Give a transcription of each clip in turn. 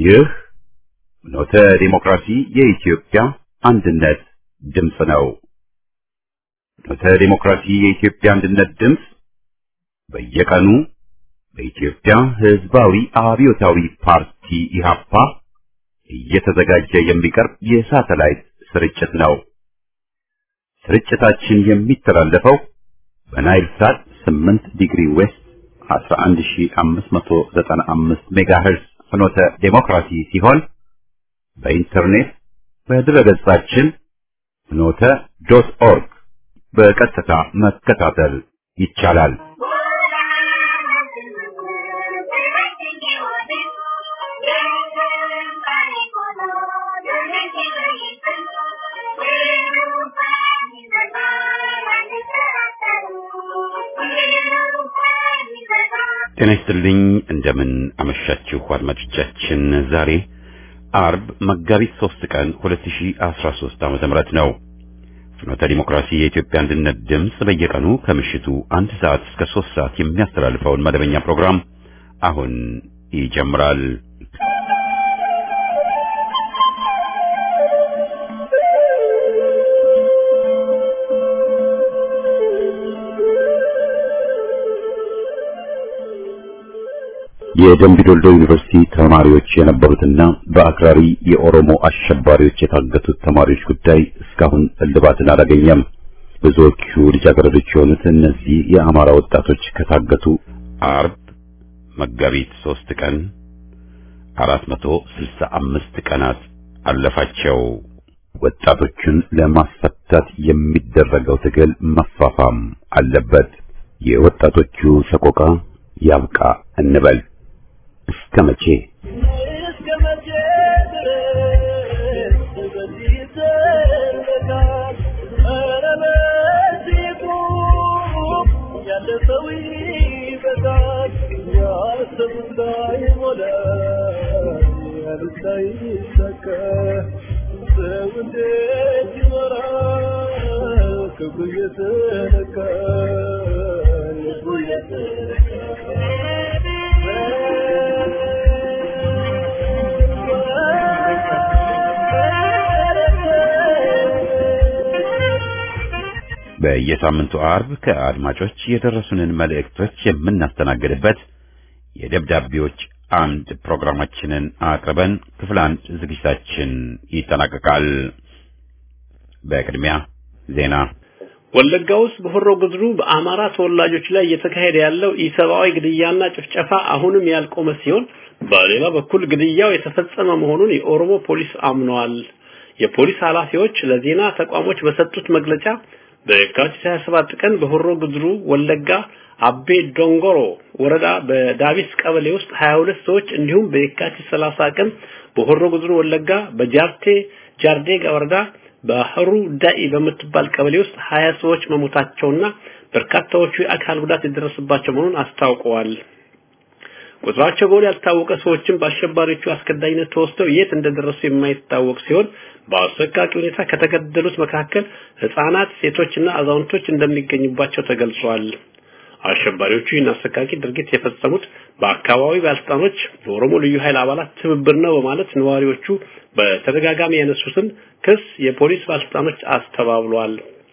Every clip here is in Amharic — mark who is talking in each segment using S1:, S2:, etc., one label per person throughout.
S1: ይህ ኖተ ዲሞክራሲ የኢትዮጵያ አንድነት ድምፅ ነው። ኖተ ዲሞክራሲ የኢትዮጵያ አንድነት ድምፅ በየቀኑ በኢትዮጵያ ሕዝባዊ አብዮታዊ ፓርቲ ኢህአፓ እየተዘጋጀ የሚቀርብ የሳተላይት ስርጭት ነው። ስርጭታችን የሚተላለፈው በናይል ሳት 8 ዲግሪ ዌስት 11595 ሜጋሄርዝ ፍኖተ ዴሞክራሲ ሲሆን በኢንተርኔት በድረገጻችን ፍኖተ ዶት ኦርግ በቀጥታ መከታተል ይቻላል። ጤና ይስጥልኝ። እንደምን አመሻችሁ አድማጮቻችን። ዛሬ አርብ መጋቢት 3 ቀን 2013 ዓመተ ምህረት ነው። ፍኖተ ዲሞክራሲ የኢትዮጵያ አንድነት ድምፅ በየቀኑ ከምሽቱ አንድ ሰዓት እስከ 3 ሰዓት የሚያስተላልፈውን መደበኛ ፕሮግራም አሁን ይጀምራል። የደምቢ ዶልዶ ዩኒቨርሲቲ ተማሪዎች የነበሩትና በአክራሪ የኦሮሞ አሸባሪዎች የታገቱት ተማሪዎች ጉዳይ እስካሁን እልባትን አላገኘም። ብዙዎቹ ልጃገረዶች የሆኑት እነዚህ የአማራ ወጣቶች ከታገቱ አርብ መጋቢት ሶስት ቀን አራት መቶ ስልሳ አምስት ቀናት አለፋቸው። ወጣቶቹን ለማስፈታት የሚደረገው ትግል መፋፋም አለበት። የወጣቶቹ ሰቆቃ ያብቃ እንበል። እስከ መቼ በየሳምንቱ አርብ ከአድማጮች የደረሱንን መልእክቶች የምናስተናግድበት የደብዳቤዎች አምድ ፕሮግራማችንን አቅርበን ክፍል አንድ ዝግጅታችን ይጠናቀቃል። በቅድሚያ ዜና።
S2: ወለጋ ውስጥ በሆሮ ጉድሩ በአማራ ተወላጆች ላይ እየተካሄደ ያለው ኢሰብአዊ ግድያና ጭፍጨፋ አሁንም ያልቆመ ሲሆን በሌላ በኩል ግድያው የተፈጸመ መሆኑን የኦሮሞ ፖሊስ አምነዋል። የፖሊስ ኃላፊዎች ለዜና ተቋሞች በሰጡት መግለጫ በየካቲት 27 ቀን በሆሮ ጉድሩ ወለጋ አቤ ዶንጎሮ ወረዳ በዳቢስ ቀበሌ ውስጥ 22 ሰዎች እንዲሁም በየካቲት 30 ቀን በሆሮ ጉድሩ ወለጋ በጃርቴ ጃርዴጋ ወረዳ በህሩ ዳኢ በምትባል ቀበሌ ውስጥ 20 ሰዎች መሞታቸውና በርካታዎቹ የአካል ጉዳት የደረሰባቸው መሆኑን አስታውቀዋል። ቁጥራቸው በውል ያልታወቀ ሰዎችም በአሸባሪዎቹ አስገዳኝነት ተወስደው የት እንደደረሱ የማይታወቅ ሲሆን በአሰቃቂ ሁኔታ ከተገደሉት መካከል ህፃናት፣ ሴቶችና አዛውንቶች እንደሚገኙባቸው ተገልጿል። አሸባሪዎቹ ይህን አሰቃቂ ድርጊት የፈጸሙት በአካባቢው ባለስልጣኖች የኦሮሞ ልዩ ኃይል አባላት ትብብር ነው በማለት ነዋሪዎቹ በተደጋጋሚ ያነሱትን ክስ የፖሊስ ባለስልጣኖች አስተባብለዋል።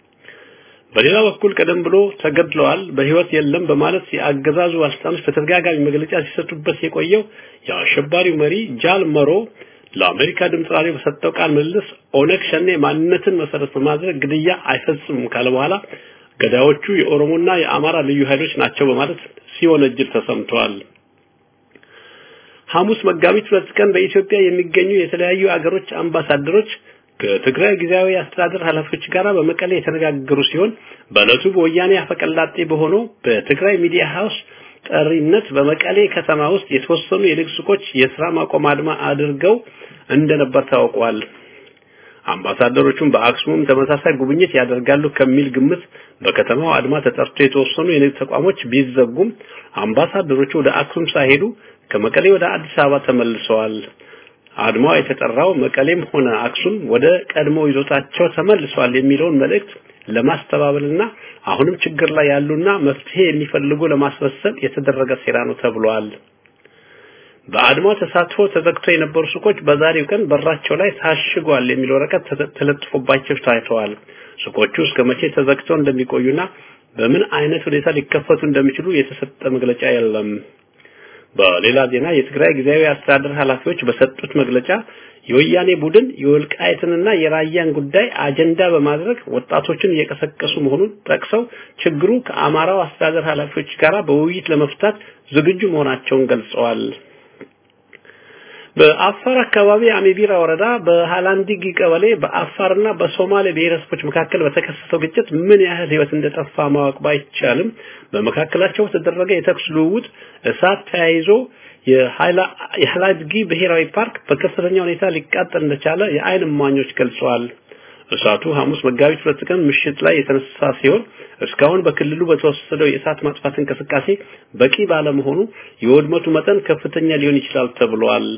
S2: በሌላ በኩል ቀደም ብሎ ተገድለዋል፣ በህይወት የለም በማለት የአገዛዙ ባለስልጣኖች በተደጋጋሚ መግለጫ ሲሰጡበት የቆየው የአሸባሪው መሪ ጃል መሮ ለአሜሪካ ድምፅ ራዲዮ በሰጠው ቃል ምልልስ ኦነግ ሸኔ ማንነትን መሰረት በማድረግ ግድያ አይፈጽምም ካለ በኋላ ገዳዮቹ የኦሮሞና የአማራ ልዩ ኃይሎች ናቸው በማለት ሲወነጅል ተሰምተዋል። ሐሙስ መጋቢት ሁለት ቀን በኢትዮጵያ የሚገኙ የተለያዩ አገሮች አምባሳደሮች ከትግራይ ጊዜያዊ አስተዳደር ኃላፊዎች ጋር በመቀሌ የተነጋገሩ ሲሆን በዕለቱ በወያኔ አፈቀላጤ በሆነው በትግራይ ሚዲያ ሃውስ ጠሪነት በመቀሌ ከተማ ውስጥ የተወሰኑ የንግድ ሱቆች የስራ ማቆም አድማ አድርገው እንደነበር ታውቋል። አምባሳደሮቹም በአክሱምም ተመሳሳይ ጉብኝት ያደርጋሉ ከሚል ግምት በከተማው አድማ ተጠርቶ የተወሰኑ የንግድ ተቋሞች ቢዘጉም አምባሳደሮቹ ወደ አክሱም ሳይሄዱ ከመቀሌ ወደ አዲስ አበባ ተመልሰዋል። አድማው የተጠራው መቀሌም ሆነ አክሱም ወደ ቀድሞ ይዞታቸው ተመልሷል የሚለውን መልእክት ለማስተባበልና አሁንም ችግር ላይ ያሉና መፍትሄ የሚፈልጉ ለማስመሰል የተደረገ ሴራ ነው ተብሏል። በአድማው ተሳትፎ ተዘግቶ የነበሩ ሱቆች በዛሬው ቀን በራቸው ላይ ታሽጓል የሚል ወረቀት ተለጥፎባቸው ታይተዋል። ሱቆቹ እስከ መቼ ተዘግተው እንደሚቆዩና በምን አይነት ሁኔታ ሊከፈቱ እንደሚችሉ የተሰጠ መግለጫ የለም። በሌላ ዜና የትግራይ ጊዜያዊ አስተዳደር ኃላፊዎች በሰጡት መግለጫ የወያኔ ቡድን የወልቃይትንና የራያን ጉዳይ አጀንዳ በማድረግ ወጣቶችን እየቀሰቀሱ መሆኑን ጠቅሰው ችግሩ ከአማራው አስተዳደር ኃላፊዎች ጋር በውይይት ለመፍታት ዝግጁ መሆናቸውን ገልጸዋል። በአፋር አካባቢ አሚቢራ ወረዳ በሃላንዲጊ ቀበሌ በአፋርና በሶማሌ ብሔረሰቦች መካከል በተከሰተው ግጭት ምን ያህል ሕይወት እንደጠፋ ማወቅ ባይቻልም በመካከላቸው በተደረገ የተኩስ ልውውጥ እሳት ተያይዞ የሃላንዲጊ ብሔራዊ ፓርክ በከፍተኛ ሁኔታ ሊቃጠል እንደቻለ የዓይን እማኞች ገልጸዋል። እሳቱ ሐሙስ መጋቢት ሁለት ቀን ምሽት ላይ የተነሳ ሲሆን እስካሁን በክልሉ በተወሰደው የእሳት ማጥፋት እንቅስቃሴ በቂ ባለመሆኑ የውድመቱ መጠን ከፍተኛ ሊሆን ይችላል ተብሏል።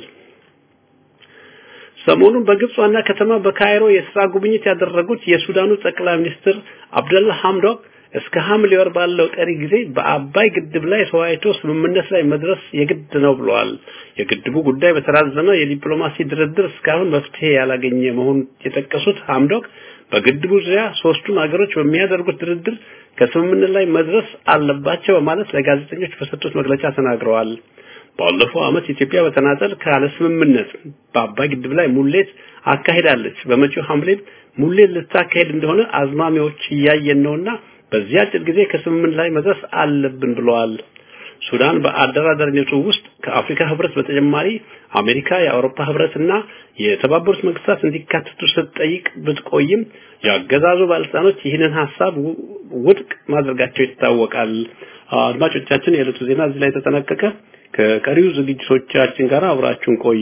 S2: ሰሞኑን በግብጽ ዋና ከተማ በካይሮ የስራ ጉብኝት ያደረጉት የሱዳኑ ጠቅላይ ሚኒስትር አብደላ ሐምዶክ እስከ ሐምሌ ወር ባለው ቀሪ ጊዜ በአባይ ግድብ ላይ ተወያይቶ ስምምነት ላይ መድረስ የግድ ነው ብለዋል። የግድቡ ጉዳይ በተራዘመ የዲፕሎማሲ ድርድር እስካሁን መፍትሄ ያላገኘ መሆኑን የጠቀሱት ሐምዶክ በግድቡ ዙሪያ ሶስቱም ሀገሮች በሚያደርጉት ድርድር ከስምምነት ላይ መድረስ አለባቸው በማለት ለጋዜጠኞች በሰጡት መግለጫ ተናግረዋል። ባለፈው ዓመት ኢትዮጵያ በተናጠል ካለ ስምምነት በአባይ ግድብ ላይ ሙሌት አካሂዳለች። በመጪው ሐምሌ ሙሌት ልታካሄድ እንደሆነ አዝማሚያዎች እያየን ነውና በዚህ አጭር ጊዜ ከስምምነት ላይ መድረስ አለብን ብለዋል። ሱዳን በአደራዳሪነቱ ውስጥ ከአፍሪካ ህብረት በተጨማሪ አሜሪካ፣ የአውሮፓ ህብረትና የተባበሩት መንግስታት እንዲካተቱ ስትጠይቅ ብትቆይም የአገዛዙ ባለስልጣኖች ይህንን ሀሳብ ውድቅ ማድረጋቸው ይታወቃል። አድማጮቻችን፣ የዕለቱ ዜና እዚህ ላይ ተጠናቀቀ። ከቀሪው ዝግጅቶቻችን ጋር አብራችሁን ቆዩ።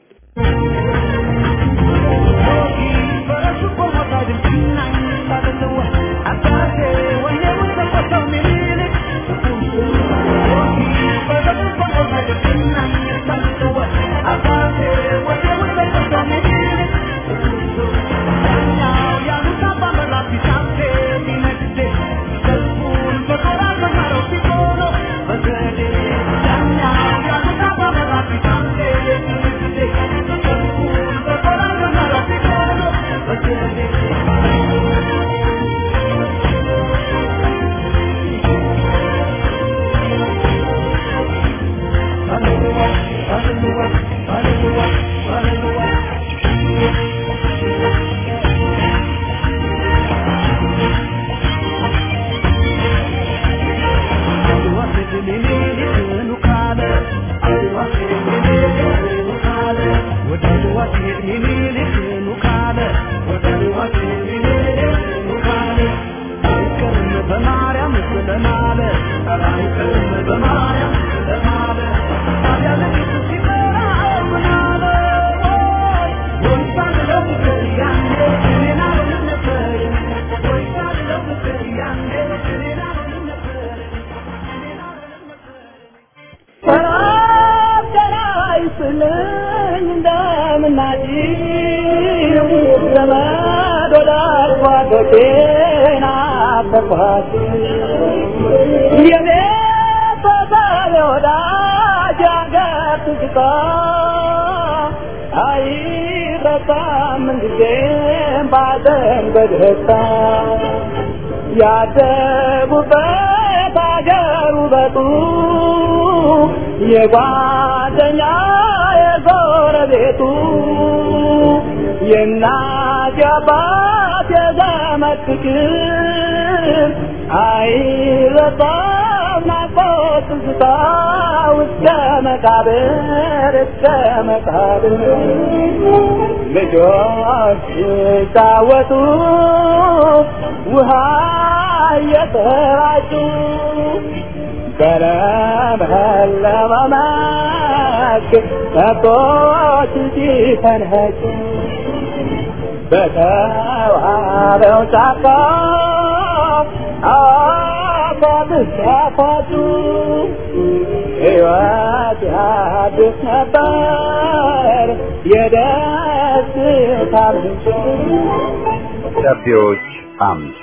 S3: ያደጉበት አገር ውበቱ የጓደኛ የጎረቤቱ የእናት የአባት የዘመድ ፍቅር አይረሳም ናፍቆት ትዝታ እስከ መቃብር እስከ መቃብር ልጆች ሲጫወቱ ውሃ እየተራጩ በለመለመ መስክ ከብቶች ሲፈነጩ በተዋበው ጫካ አፏብስ ያፏጩ ሕይወት ያድስ ነበር የደስታ ምንጭ
S1: ደብዳቤዎች አምድ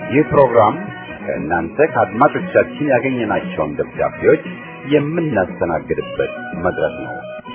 S1: ይህ ፕሮግራም ከእናንተ ከአድማጮቻችን ያገኘናቸውን ደብዳቤዎች የምናስተናግድበት መድረክ ነው።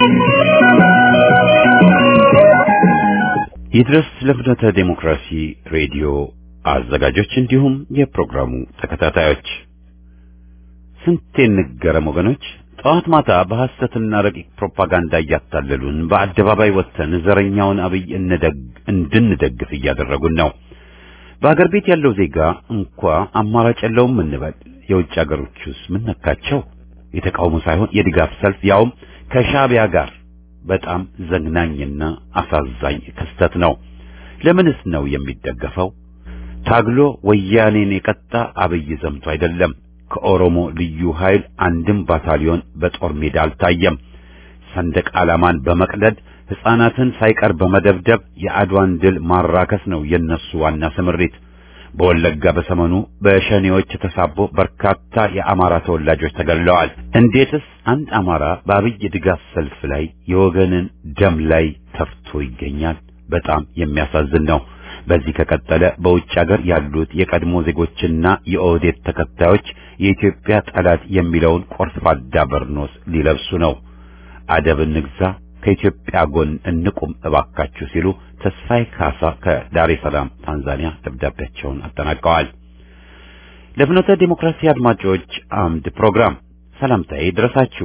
S1: ይድረስ ለፍኖተ ዴሞክራሲ ሬዲዮ አዘጋጆች እንዲሁም የፕሮግራሙ ተከታታዮች ስንቴ እንገረም ወገኖች። ጠዋት ማታ በሐሰትና ረቂቅ ፕሮፓጋንዳ እያታለሉን በአደባባይ ወጥተን ዘረኛውን አብይ እንድንደግፍ እያደረጉን ነው። በአገር ቤት ያለው ዜጋ እንኳ አማራጭ የለውም እንበል። የውጭ አገሮቹስ ምን ነካቸው? የተቃውሞ ሳይሆን የድጋፍ ሰልፍ ያውም ከሻቢያ ጋር በጣም ዘግናኝና አሳዛኝ ክስተት ነው። ለምንስ ነው የሚደገፈው? ታግሎ ወያኔን የቀጣ አብይ ዘምቶ አይደለም። ከኦሮሞ ልዩ ኃይል አንድም ባታሊዮን በጦር ሜዳ አልታየም። ሰንደቅ ዓላማን በመቅደድ ሕፃናትን ሳይቀር በመደብደብ የአድዋን ድል ማራከስ ነው የነሱ ዋና ስምሪት። በወለጋ በሰሞኑ በሸኔዎች ተሳቦ በርካታ የአማራ ተወላጆች ተገድለዋል። እንዴትስ አንድ አማራ በአብይ ድጋፍ ሰልፍ ላይ የወገንን ደም ላይ ተፍቶ ይገኛል? በጣም የሚያሳዝን ነው። በዚህ ከቀጠለ በውጭ ሀገር ያሉት የቀድሞ ዜጎችና የኦህዴድ ተከታዮች የኢትዮጵያ ጠላት የሚለውን ቆርፋዳ በርኖስ ሊለብሱ ነው። አደብ እንግዛ፣ ከኢትዮጵያ ጎን እንቁም እባካችሁ ሲሉ ተስፋይ ካሳ ከዳሬ ሰላም ታንዛኒያ ደብዳቤያቸውን አጠናቀዋል። ለፍኖተ ዲሞክራሲ አድማጮች አምድ ፕሮግራም ሰላምታዬ ይድረሳችሁ።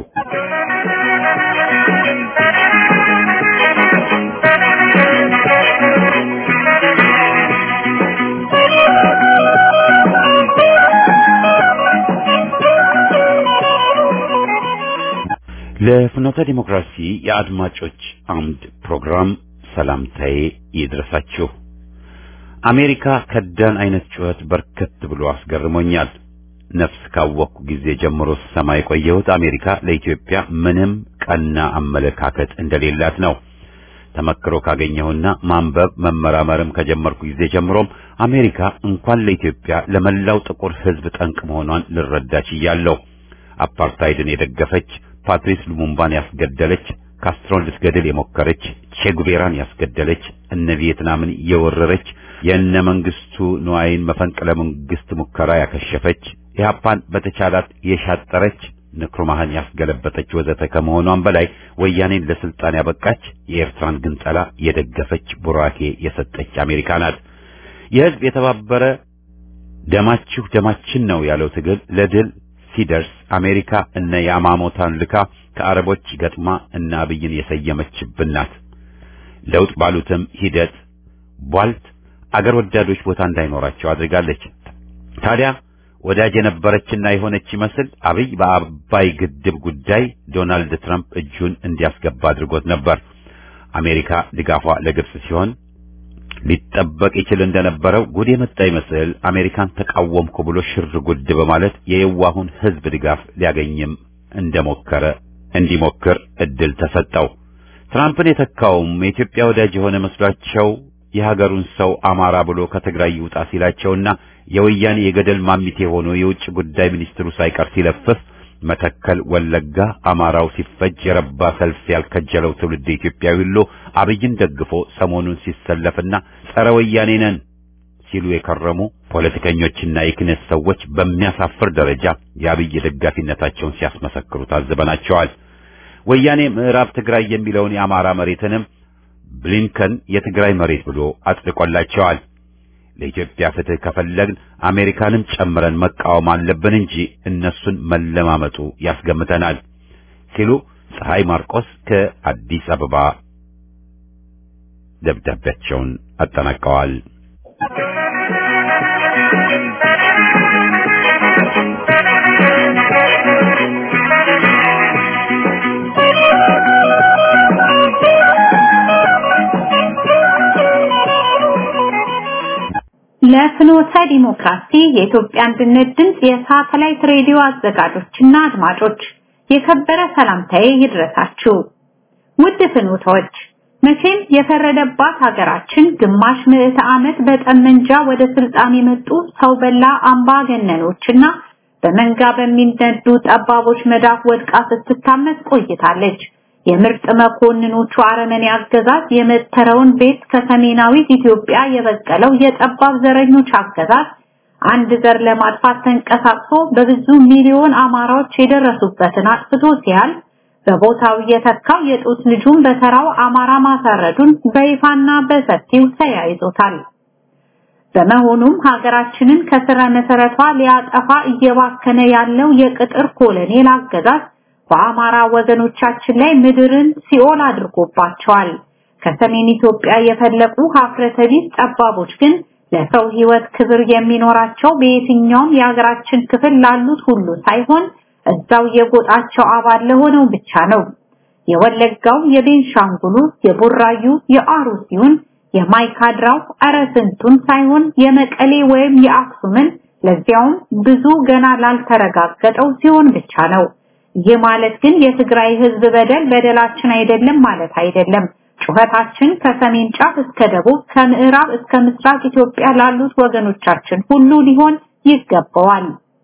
S1: ለፍኖተ ዲሞክራሲ የአድማጮች አምድ ፕሮግራም ሰላምታዬ ይድረሳችሁ። አሜሪካ ከዳን አይነት ጩኸት በርከት ብሎ አስገርሞኛል። ነፍስ ካወቅኩ ጊዜ ጀምሮ ስሰማ የቆየሁት አሜሪካ ለኢትዮጵያ ምንም ቀና አመለካከት እንደሌላት ነው። ተመክሮ ካገኘሁና ማንበብ መመራመርም ከጀመርኩ ጊዜ ጀምሮም አሜሪካ እንኳን ለኢትዮጵያ ለመላው ጥቁር ሕዝብ ጠንቅ መሆኗን ልረዳ ችያለሁ። አፓርታይድን የደገፈች ፓትሪስ ሉሙምባን ያስገደለች ካስትሮን ልትገድል የሞከረች ቼጉቬራን ያስገደለች እነ ቪየትናምን የወረረች የእነ መንግስቱ ንዋይን መፈንቅለ መንግስት ሙከራ ያከሸፈች ኢህአፓን በተቻላት የሻጠረች ንክሩማህን ያስገለበጠች ወዘተ ከመሆኗም በላይ ወያኔን ለስልጣን ያበቃች የኤርትራን ግንጠላ የደገፈች ቡራኬ የሰጠች አሜሪካ ናት። የህዝብ የተባበረ ደማችሁ ደማችን ነው ያለው ትግል ለድል ሲደርስ አሜሪካ እነ ያማሞታን ልካ ከአረቦች ገጥማ እነ አብይን የሰየመችብን ናት። ለውጥ ባሉትም ሂደት ቧልት አገር ወዳዶች ቦታ እንዳይኖራቸው አድርጋለች። ታዲያ ወዳጅ የነበረችና የሆነች ይመስል አብይ በአባይ ግድብ ጉዳይ ዶናልድ ትራምፕ እጁን እንዲያስገባ አድርጎት ነበር። አሜሪካ ድጋፏ ለግብጽ ሲሆን ሊጠበቅ ይችል እንደነበረው ጉድ የመጣ ይመስል አሜሪካን ተቃወምኩ ብሎ ሽር ጉድ በማለት የየዋሁን ሕዝብ ድጋፍ ሊያገኝም እንደሞከረ እንዲሞክር እድል ተሰጠው። ትራምፕን የተካውም የኢትዮጵያ ወዳጅ የሆነ መስሏቸው የሀገሩን ሰው አማራ ብሎ ከትግራይ ይውጣ ሲላቸውና የወያኔ የገደል ማሚቴ ሆኖ የውጭ ጉዳይ ሚኒስትሩ ሳይቀር ሲለፍፍ መተከል፣ ወለጋ አማራው ሲፈጅ የረባ ሰልፍ ያልከጀለው ትውልድ ኢትዮጵያዊ ሁሉ አብይን ደግፎ ሰሞኑን ሲሰለፍና ጸረ ወያኔ ነን ሲሉ የከረሙ ፖለቲከኞችና የክነት ሰዎች በሚያሳፍር ደረጃ የአብይ ደጋፊነታቸውን ሲያስመሰክሩ ታዝበናቸዋል። ወያኔ ምዕራብ ትግራይ የሚለውን የአማራ መሬትንም ብሊንከን የትግራይ መሬት ብሎ አጽድቆላቸዋል። ለኢትዮጵያ ፍትህ ከፈለግን አሜሪካንም ጨምረን መቃወም አለብን እንጂ እነሱን መለማመጡ ያስገምተናል ሲሉ ፀሐይ ማርቆስ ከአዲስ አበባ ደብዳቤያቸውን አጠናቀዋል።
S4: ለፍኖተ ዲሞክራሲ የኢትዮጵያ አንድነት ድምፅ የሳተላይት ሬዲዮ አዘጋጆችና አድማጮች የከበረ ሰላምታዬ ይድረሳችሁ። ውድ ፍኖተዎች፣ መቼም የፈረደባት ሀገራችን ግማሽ ምዕተ ዓመት በጠመንጃ ወደ ስልጣን የመጡ ሰው በላ አምባገነኖችና በመንጋ በሚነዱ ጠባቦች መዳፍ ወድቃ ስትታመስ ቆይታለች። የምርጥ መኮንኖቹ አረመኔ አገዛዝ የመተረውን ቤት ከሰሜናዊ ኢትዮጵያ የበቀለው የጠባብ ዘረኞች አገዛዝ አንድ ዘር ለማጥፋት ተንቀሳቅሶ በብዙ ሚሊዮን አማራዎች የደረሱበትን አጥፍቶ ሲያል በቦታው የተካው የጡት ልጁን በተራው አማራ ማሳረዱን በይፋና በሰፊው ተያይዞታል። በመሆኑም ሀገራችንን ከስረ መሰረቷ ሊያጠፋ እየባከነ ያለው የቅጥር ኮሎኔል አገዛዝ በአማራ ወገኖቻችን ላይ ምድርን ሲኦል አድርጎባቸዋል። ከሰሜን ኢትዮጵያ የፈለቁ ሀፍረተ ቢስ ጠባቦች ግን ለሰው ህይወት ክብር የሚኖራቸው በየትኛውም የሀገራችን ክፍል ላሉት ሁሉ ሳይሆን እዛው የጎጣቸው አባል ለሆነው ብቻ ነው። የወለጋው፣ የቤንሻንጉሉ፣ የቡራዩ፣ የአሩሲውን፣ የማይካድራው እረ ስንቱን ሳይሆን የመቀሌ ወይም የአክሱምን ለዚያውም ብዙ ገና ላልተረጋገጠው ሲሆን ብቻ ነው። ይህ ማለት ግን የትግራይ ህዝብ በደል በደላችን አይደለም ማለት አይደለም። ጩኸታችን ከሰሜን ጫፍ እስከ ደቡብ ከምዕራብ እስከ ምስራቅ ኢትዮጵያ ላሉት ወገኖቻችን ሁሉ ሊሆን ይገባዋል።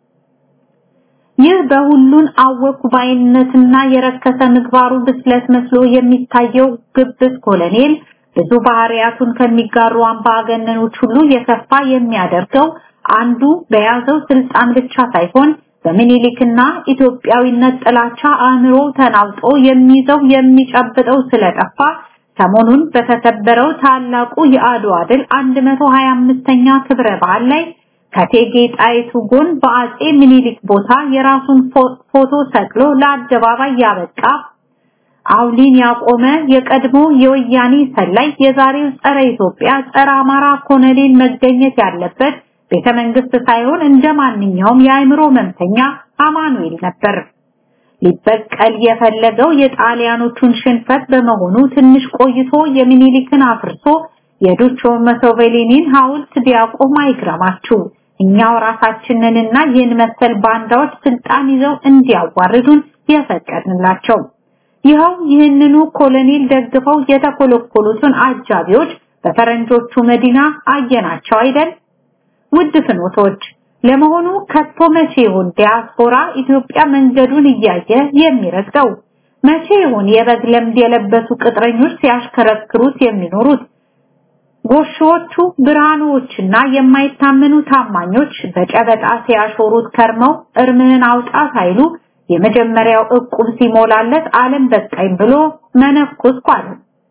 S4: ይህ በሁሉን አወኩ ባይነትና የረከሰ ምግባሩ ብስለት መስሎ የሚታየው ግብዝ ኮሎኔል ብዙ ባህሪያቱን ከሚጋሩ አምባገነኖች ሁሉ የከፋ የሚያደርገው አንዱ በያዘው ስልጣን ብቻ ሳይሆን በሚኒሊክና ኢትዮጵያዊነት ጥላቻ አእምሮ ተናውጦ የሚይዘው የሚጨብጠው ስለጠፋ ሰሞኑን በተከበረው ታላቁ የአድዋ ድል 125ኛ ክብረ በዓል ላይ ከቴጌ ጣይቱ ጎን በአጼ ሚኒሊክ ቦታ የራሱን ፎቶ ሰቅሎ ለአደባባይ ያበቃ አውሊን ያቆመ የቀድሞ የወያኔ ሰላይ የዛሬው ጸረ ኢትዮጵያ ጸረ አማራ ኮሎኔል መገኘት ያለበት ቤተ መንግስት ሳይሆን እንደ ማንኛውም የአእምሮ መምተኛ አማኑኤል ነበር። ሊበቀል የፈለገው የጣሊያኖቹን ሽንፈት በመሆኑ ትንሽ ቆይቶ የሚኒሊክን አፍርሶ የዱቾ መሶቬሊኒን ሐውልት ቢያቆም አይግረማችሁ። እኛው ራሳችንንና ይህን መሰል ባንዳዎች ስልጣን ይዘው እንዲያዋርዱን የፈቀድንላቸው። ይኸው ይህንኑ ኮሎኔል ደግፈው የተኮለኮሉትን አጃቢዎች በፈረንጆቹ መዲና አየናቸው አይደል? ውድ ፍኖቶች ለመሆኑ ከቶ መቼ ይሁን ዲያስፖራ ኢትዮጵያ መንገዱን እያየ የሚረግጠው? መቼ ይሁን የበግ ለምድ የለበሱ ቅጥረኞች ሲያሽከረክሩት የሚኖሩት? ጎሾዎቹ ብርሃኖችና የማይታመኑ ታማኞች በጨበጣ ሲያሾሩት ከርመው እርምህን አውጣ ሳይሉ የመጀመሪያው እቁብ ሲሞላለት ዓለም በቃኝ ብሎ መነኮስኩ አለ።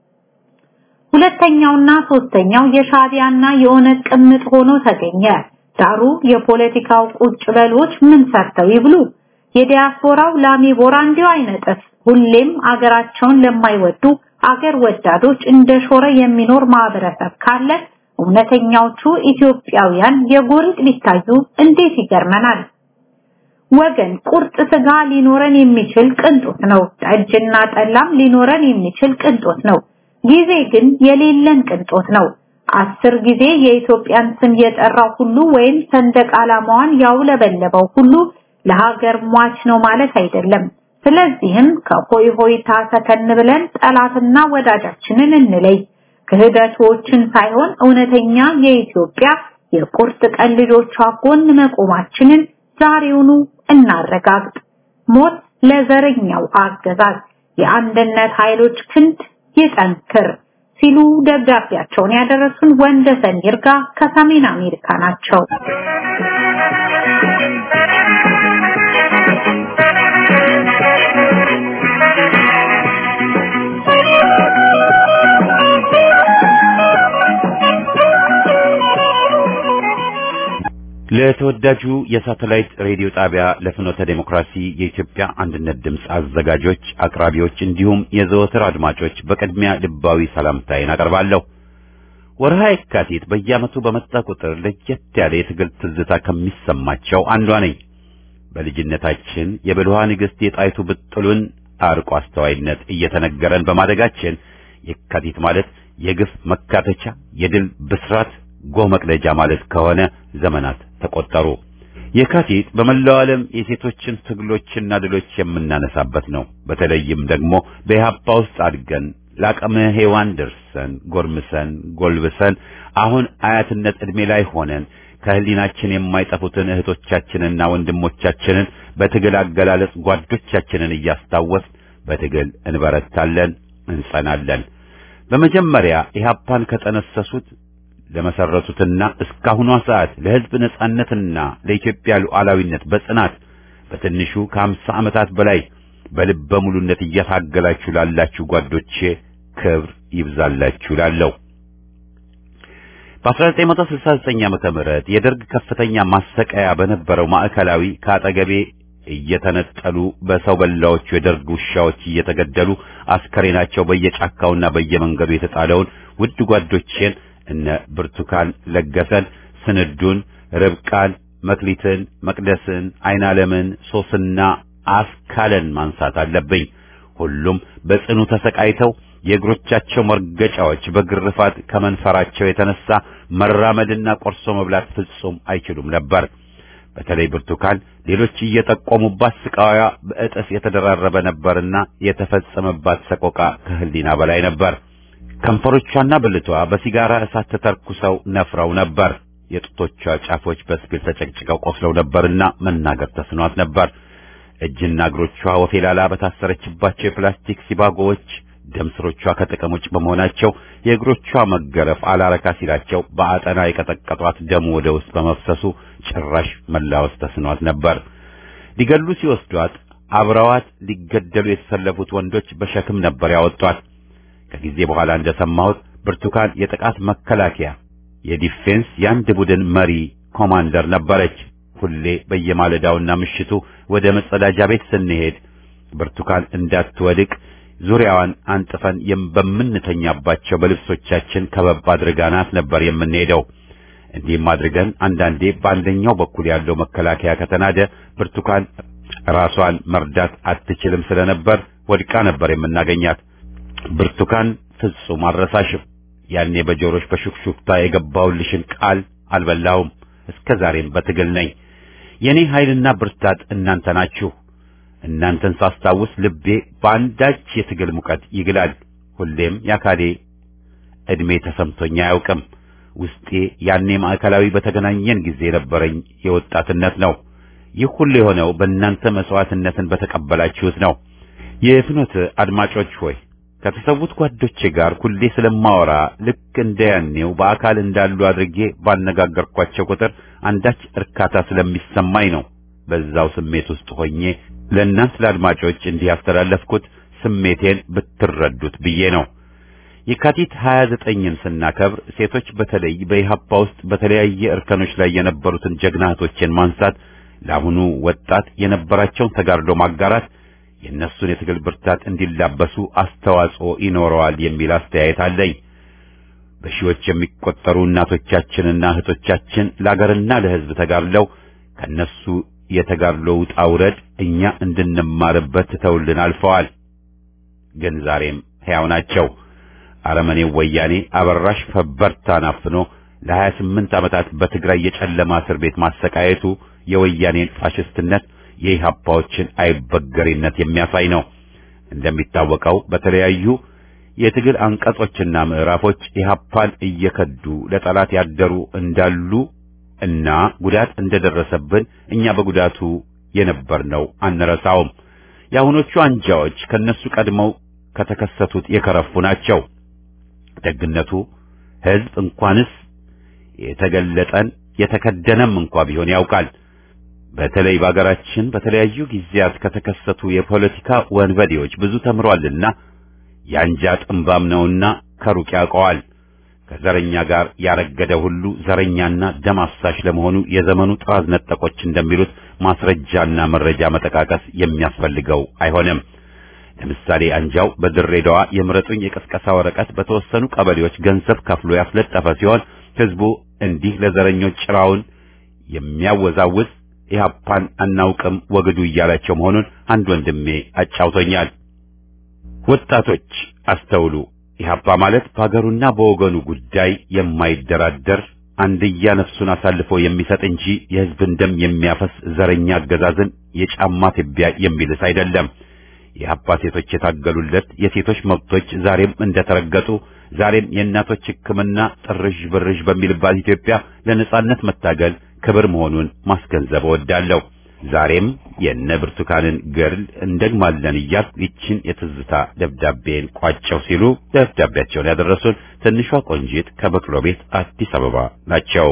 S4: ሁለተኛውና ሶስተኛው የሻቢያና የኦነግ ቅምጥ ሆኖ ተገኘ። ዳሩ የፖለቲካው ቁጭ በሎች ምን ሰርተው ይብሉ? የዲያስፖራው ላሚ ቦራ እንዲሁ አይነጥፍ። ሁሌም አገራቸውን ለማይወዱ አገር ወዳዶች እንደ ሾረ የሚኖር ማህበረሰብ ካለ እውነተኛዎቹ ኢትዮጵያውያን የጎሪጥ ሊታዩ እንዴት ይገርመናል። ወገን ቁርጥ ስጋ ሊኖረን የሚችል ቅንጦት ነው። ጠጅና ጠላም ሊኖረን የሚችል ቅንጦት ነው። ጊዜ ግን የሌለን ቅንጦት ነው። አስር ጊዜ የኢትዮጵያን ስም የጠራው ሁሉ ወይም ሰንደቅ ዓላማዋን ያውለበለበው ሁሉ ለሀገር ሟች ነው ማለት አይደለም። ስለዚህም ከሆይ ሆይታ ሰከን ብለን ጠላትና ወዳጃችንን እንለይ። ክህደቶችን ሳይሆን እውነተኛ የኢትዮጵያ የቁርጥ ቀን ልጆቿ ጎን መቆማችንን ዛሬውኑ እናረጋግጥ። ሞት ለዘረኛው አገዛዝ፣ የአንድነት ኃይሎች ክንድ ይጠንክር ሲሉ ደብዳቤያቸውን ያደረሱን ወንደሰን ይርጋ ከሰሜን አሜሪካ ናቸው።
S1: ለተወዳጁ የሳተላይት ሬዲዮ ጣቢያ ለፍኖተ ዴሞክራሲ የኢትዮጵያ አንድነት ድምፅ አዘጋጆች፣ አቅራቢዎች እንዲሁም የዘወትር አድማጮች በቅድሚያ ልባዊ ሰላምታዬን አቀርባለሁ። ወርሃ የካቲት በየዓመቱ በመጣ ቁጥር ለየት ያለ የትግል ትዝታ ከሚሰማቸው አንዷ ነኝ። በልጅነታችን የብልኋ ንግሥት የጣይቱ ብጥሉን አርቆ አስተዋይነት እየተነገረን በማደጋችን የካቲት ማለት የግፍ መካተቻ፣ የድል ብስራት ጎህ መቅደጃ ማለት ከሆነ ዘመናት ተቆጠሩ። የካቲት በመላው ዓለም የሴቶችን ትግሎችና ድሎች የምናነሳበት ነው። በተለይም ደግሞ በኢህአፓ ውስጥ አድገን ለአቅመ ሔዋን ደርሰን ጎርምሰን ጎልብሰን አሁን አያትነት ዕድሜ ላይ ሆነን ከህሊናችን የማይጠፉትን እህቶቻችንና ወንድሞቻችንን በትግል አገላለጽ ጓዶቻችንን እያስታወስ በትግል እንበረታለን፣ እንጸናለን። በመጀመሪያ ኢህአፓን ከጠነሰሱት ለመሰረቱትና እስካሁኗ ሰዓት ለሕዝብ ነጻነትና ለኢትዮጵያ ሉዓላዊነት በጽናት በትንሹ ከአምሳ ዓመታት በላይ በልበ ሙሉነት እየታገላችሁ ላላችሁ ጓዶቼ ክብር ይብዛላችሁ ላለው በ1969 ዓመተ ምህረት የደርግ ከፍተኛ ማሰቃያ በነበረው ማዕከላዊ ከአጠገቤ እየተነጠሉ በሰው በላዎቹ የደርግ ውሻዎች እየተገደሉ አስከሬናቸው በየጫካውና በየመንገዱ የተጣለውን ውድ ጓዶቼን እነ ብርቱካን ለገሰን፣ ስንዱን፣ ርብቃን፣ መክሊትን፣ መቅደስን፣ አይናለምን፣ ሶስና አስካለን ማንሳት አለብኝ። ሁሉም በጽኑ ተሰቃይተው የእግሮቻቸው መርገጫዎች በግርፋት ከመንፈራቸው የተነሳ መራመድና ቆርሶ መብላት ፍጹም አይችሉም ነበር። በተለይ ብርቱካን ሌሎች እየጠቆሙባት ስቃዋ በእጥፍ የተደራረበ ነበርና የተፈጸመባት ሰቆቃ ከህሊና በላይ ነበር። ከንፈሮቿና ብልቷ በሲጋራ እሳት ተተርኩሰው ነፍረው ነበር። የጡቶቿ ጫፎች በስፒል ተጨቅጭቀው ቆስለው ነበርና መናገር ተስኗት ነበር። እጅና እግሮቿ ወፌላላ በታሰረችባቸው የፕላስቲክ ሲባጎዎች ደም ስሮቿ ከጥቅም ውጭ በመሆናቸው የእግሮቿ መገረፍ አላረካ ሲላቸው በአጠና የቀጠቀጧት ደሙ ወደ ውስጥ በመፍሰሱ ጭራሽ መላወስ ተስኗት ነበር። ሊገሉ ሲወስዷት አብረዋት ሊገደሉ የተሰለፉት ወንዶች በሸክም ነበር ያወጧት። ከጊዜ በኋላ እንደሰማሁት ብርቱካን የጥቃት መከላከያ የዲፌንስ የአንድ ቡድን መሪ ኮማንደር ነበረች። ሁሌ በየማለዳውና ምሽቱ ወደ መጸዳጃ ቤት ስንሄድ ብርቱካን እንዳትወድቅ ዙሪያዋን አንጥፈን በምንተኛባቸው በልብሶቻችን ከበብ አድርጋናት ነበር የምንሄደው። እንዲህም አድርገን አንዳንዴ በአንደኛው በኩል ያለው መከላከያ ከተናደ ብርቱካን ራሷን መርዳት አትችልም ስለነበር ወድቃ ነበር የምናገኛት። ብርቱካን ፍጹም አልረሳሽም። ያኔ በጆሮሽ በሹክሹክታ የገባውልሽን ቃል አልበላሁም። እስከ ዛሬም በትግል ነኝ። የኔ ኃይልና ብርታት እናንተ ናችሁ። እናንተን ሳስታውስ ልቤ በአንዳች የትግል ሙቀት ይግላል። ሁሌም የአካሌ ዕድሜ ተሰምቶኝ አያውቅም። ውስጤ ያኔ ማዕከላዊ በተገናኘን ጊዜ የነበረኝ የወጣትነት ነው። ይህ ሁሉ የሆነው በእናንተ መስዋዕትነትን በተቀበላችሁት ነው። የፍኖት አድማጮች ሆይ ከተሰዉት ጓዶቼ ጋር ሁሌ ስለማወራ ልክ እንደ ያኔው በአካል እንዳሉ አድርጌ ባነጋገርኳቸው ቁጥር አንዳች እርካታ ስለሚሰማኝ ነው። በዛው ስሜት ውስጥ ሆኜ ለእናንት ለአድማጮች እንዲህ ያስተላለፍኩት ስሜቴን ብትረዱት ብዬ ነው። የካቲት 29ን ስናከብር ሴቶች በተለይ በኢህአፓ ውስጥ በተለያየ እርከኖች ላይ የነበሩትን ጀግና እህቶችን ማንሳት፣ ለአሁኑ ወጣት የነበራቸውን ተጋድሎ ማጋራት የእነሱን የትግል ብርታት እንዲላበሱ አስተዋጽኦ ይኖረዋል የሚል አስተያየት አለኝ። በሺዎች የሚቆጠሩ እናቶቻችንና እህቶቻችን ለአገርና ለሕዝብ ተጋድለው ከነሱ የተጋድሎ ውጣ ውረድ እኛ እንድንማርበት ትተውልን አልፈዋል። ግን ዛሬም ሕያው ናቸው። አረመኔው ወያኔ አበራሽ ፈበርታን አፍኖ ለሀያ ስምንት ዓመታት በትግራይ የጨለማ እስር ቤት ማሰቃየቱ የወያኔን ፋሽስትነት የኢህአፓዎችን አይበገሬነት የሚያሳይ ነው። እንደሚታወቀው በተለያዩ የትግል አንቀጾችና ምዕራፎች ኢህአፓን እየከዱ ለጠላት ያደሩ እንዳሉ እና ጉዳት እንደደረሰብን እኛ በጉዳቱ የነበርነው አንረሳውም። የአሁኖቹ አንጃዎች ከነሱ ቀድመው ከተከሰቱት የከረፉ ናቸው። ደግነቱ ሕዝብ እንኳንስ የተገለጠን የተከደነም እንኳ ቢሆን ያውቃል። በተለይ በአገራችን በተለያዩ ጊዜያት ከተከሰቱ የፖለቲካ ወንበዴዎች ብዙ ተምሯልና የአንጃ ጥንባም ነውና ከሩቅ ያውቀዋል። ከዘረኛ ጋር ያረገደ ሁሉ ዘረኛና ደም አፍሳሽ ለመሆኑ የዘመኑ ጥራዝ ነጠቆች እንደሚሉት ማስረጃና መረጃ መጠቃቀስ የሚያስፈልገው አይሆንም። ለምሳሌ አንጃው በድሬዳዋ የምረጡኝ የቀስቀሳ ወረቀት በተወሰኑ ቀበሌዎች ገንዘብ ከፍሎ ያስለጠፈ ሲሆን ህዝቡ እንዲህ ለዘረኞች ጭራውን የሚያወዛውዝ ኢህአፓን አናውቅም ወግዱ እያላቸው መሆኑን አንድ ወንድሜ አጫውቶኛል። ወጣቶች አስተውሉ። ኢህአፓ ማለት በሀገሩና በወገኑ ጉዳይ የማይደራደር አንድያ ነፍሱን አሳልፎ የሚሰጥ እንጂ የህዝብን ደም የሚያፈስ ዘረኛ አገዛዝን የጫማ ትቢያ የሚልስ አይደለም። የኢህአፓ ሴቶች የታገሉለት የሴቶች መብቶች ዛሬም እንደተረገጡ ዛሬም የእናቶች ሕክምና ጥርዥ ብርዥ በሚልባት ኢትዮጵያ ለነጻነት መታገል ክብር መሆኑን ማስገንዘብ እወዳለሁ። ዛሬም የነ ብርቱካንን ገድል እንደግማለን እያልኩ ይችን የትዝታ ደብዳቤን ቋጨው ሲሉ ደብዳቤያቸውን ያደረሱን ትንሿ ቆንጂት ከበቅሎ ቤት አዲስ አበባ ናቸው።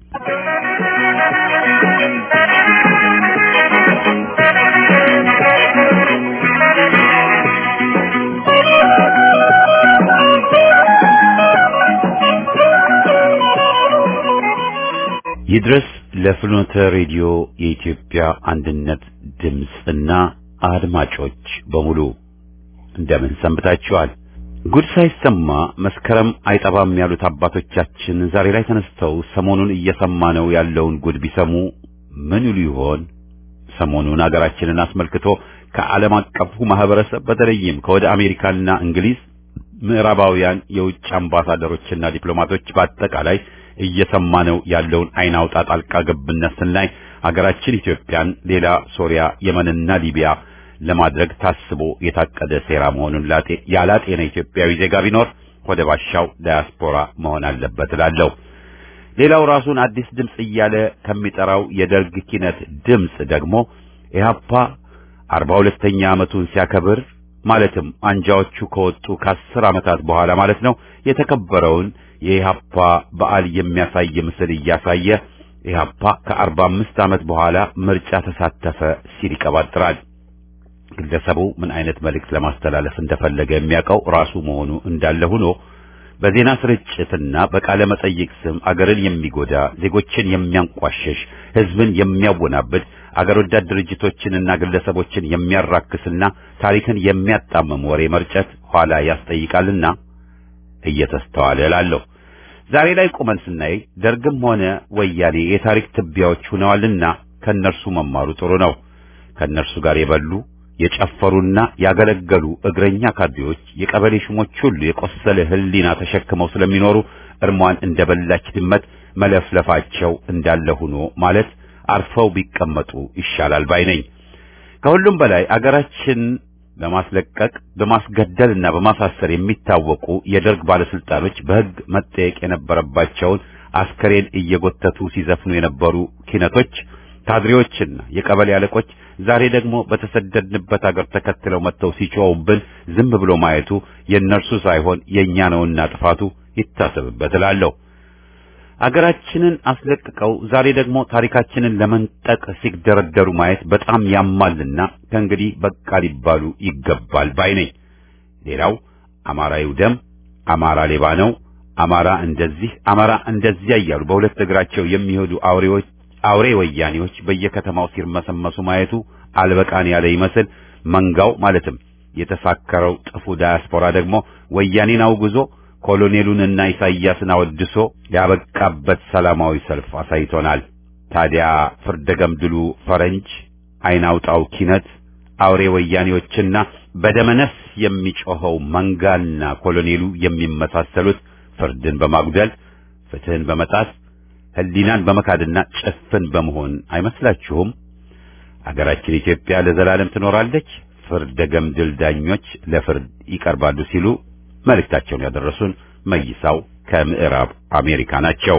S1: ይድረስ ለፍኖተ ሬዲዮ የኢትዮጵያ አንድነት ድምፅና አድማጮች በሙሉ እንደምን ሰንብታችኋል? ጉድ ሳይሰማ መስከረም አይጠባም ያሉት አባቶቻችን ዛሬ ላይ ተነስተው ሰሞኑን እየሰማነው ያለውን ጉድ ቢሰሙ ምን ይሉ ይሆን? ሰሞኑን አገራችንን አስመልክቶ ከዓለም አቀፉ ማህበረሰብ በተለይም ከወደ አሜሪካና እንግሊዝ ምዕራባውያን የውጭ አምባሳደሮችና ዲፕሎማቶች በአጠቃላይ እየሰማነው ያለውን አይን አውጣ ጣልቃ ገብነት ስናይ አገራችን ኢትዮጵያን ሌላ ሶሪያ፣ የመንና ሊቢያ ለማድረግ ታስቦ የታቀደ ሴራ መሆኑን ላጤ ያላጤነ ኢትዮጵያዊ ዜጋ ቢኖር ወደ ባሻው ዳያስፖራ መሆን አለበት እላለሁ። ሌላው ራሱን አዲስ ድምፅ እያለ ከሚጠራው የደርግ ኪነት ድምፅ ደግሞ ኢህአፓ አርባ ሁለተኛ ዓመቱን ሲያከብር ማለትም አንጃዎቹ ከወጡ ከአስር ዓመታት በኋላ ማለት ነው የተከበረውን የኢህአፓ በዓል የሚያሳይ ምስል እያሳየ ኢህአፓ ከአርባ አምስት ዓመት በኋላ ምርጫ ተሳተፈ ሲል ይቀባጥራል። ግለሰቡ ምን አይነት መልእክት ለማስተላለፍ እንደፈለገ የሚያውቀው ራሱ መሆኑ እንዳለ ሆኖ በዜና ስርጭትና በቃለ መጠይቅ ስም አገርን የሚጎዳ ዜጎችን የሚያንቋሸሽ ሕዝብን የሚያወናብድ አገር ወዳድ ድርጅቶችንና ግለሰቦችን የሚያራክስና ታሪክን የሚያጣምም ወሬ መርጨት ኋላ ያስጠይቃልና እየተስተዋለ እላለሁ። ዛሬ ላይ ቁመን ስናይ ደርግም ሆነ ወያኔ የታሪክ ትቢያዎች ሆነዋልና ከነርሱ መማሩ ጥሩ ነው። ከነርሱ ጋር የበሉ የጨፈሩና ያገለገሉ እግረኛ ካድሬዎች የቀበሌ ሹሞች ሁሉ የቆሰለ ሕሊና ተሸክመው ስለሚኖሩ እርሟን እንደበላች ድመት መለፍለፋቸው እንዳለ ሆኖ ማለት አርፈው ቢቀመጡ ይሻላል ባይ ነኝ። ከሁሉም በላይ አገራችን በማስለቀቅ በማስገደልና በማሳሰር የሚታወቁ የደርግ ባለስልጣኖች በሕግ መጠየቅ የነበረባቸውን አስከሬን እየጎተቱ ሲዘፍኑ የነበሩ ኪነቶች፣ ካድሬዎችና የቀበሌ አለቆች ዛሬ ደግሞ በተሰደድንበት አገር ተከትለው መጥተው ሲጮውብን ዝም ብሎ ማየቱ የእነርሱ ሳይሆን የእኛ ነውና ጥፋቱ ይታሰብበት እላለሁ። አገራችንን አስለቅቀው ዛሬ ደግሞ ታሪካችንን ለመንጠቅ ሲደረደሩ ማየት በጣም ያማልና ከእንግዲህ በቃ ሊባሉ ይገባል ባይ ነኝ። ሌላው አማራ ይውደም፣ አማራ ሌባ ነው፣ አማራ እንደዚህ፣ አማራ እንደዚያ እያሉ በሁለት እግራቸው የሚሄዱ አውሬዎች አውሬ ወያኔዎች በየከተማው ሲርመሰመሱ ማየቱ አልበቃን ያለ ይመስል መንጋው ማለትም የተሳከረው ጥፉ ዳያስፖራ ደግሞ ወያኔን አውግዞ ኮሎኔሉንና ኢሳይያስን አወድሶ ያበቃበት ሰላማዊ ሰልፍ አሳይቶናል። ታዲያ ፍርደ ገምድሉ ፈረንጅ፣ አይናውጣው ኪነት፣ አውሬ ወያኔዎችና በደመነፍስ የሚጮኸው መንጋና ኮሎኔሉ የሚመሳሰሉት ፍርድን በማጉደል ፍትህን በመጣስ ህሊናን በመካድና ጭፍን በመሆን አይመስላችሁም? አገራችን ኢትዮጵያ ለዘላለም ትኖራለች፣ ፍርደ ገምድል ዳኞች ለፍርድ ይቀርባሉ ሲሉ መልእክታቸውን ያደረሱን መይሳው ከምዕራብ አሜሪካ ናቸው።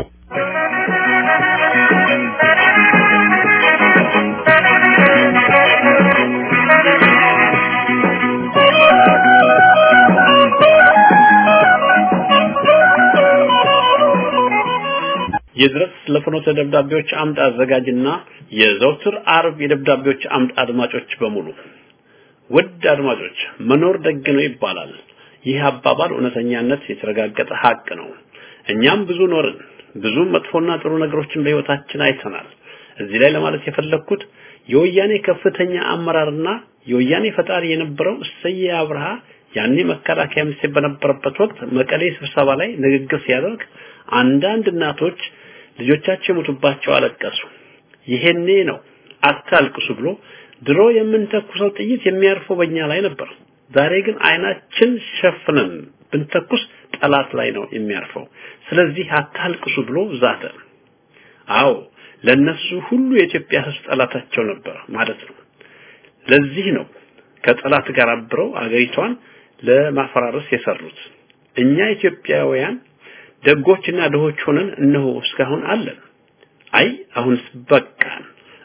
S2: የድረስ ለፍኖተ ደብዳቤዎች አምድ አዘጋጅና የዘውትር አርብ የደብዳቤዎች አምድ አድማጮች በሙሉ ውድ አድማጮች መኖር ደግ ነው ይባላል። ይህ አባባል እውነተኛነት የተረጋገጠ ሀቅ ነው። እኛም ብዙ ኖርን፣ ብዙ መጥፎና ጥሩ ነገሮችን በህይወታችን አይተናል። እዚህ ላይ ለማለት የፈለግኩት የወያኔ ከፍተኛ አመራርና የወያኔ ፈጣሪ የነበረው እሰየ አብርሃ ያኔ መከላከያ ሚኒስቴር በነበረበት ወቅት መቀሌ ስብሰባ ላይ ንግግር ሲያደርግ አንዳንድ እናቶች ልጆቻቸው የሞቱባቸው አለቀሱ። ይሄኔ ነው አታልቅሱ ብሎ ድሮ የምንተኩሰው ጥይት የሚያርፈው በእኛ ላይ ነበር። ዛሬ ግን አይናችን ሸፍነን ብንተኩስ ጠላት ላይ ነው የሚያርፈው። ስለዚህ አታልቅሱ ብሎ ዛተ። አዎ ለነሱ ሁሉ የኢትዮጵያ ሕዝብ ጠላታቸው ነበር ማለት ነው። ለዚህ ነው ከጠላት ጋር አብረው አገሪቷን ለማፈራረስ የሰሩት። እኛ ኢትዮጵያውያን ደጎችና ድሆች ሆነን እነሆ እስካሁን አለን። አይ አሁንስ በቃን።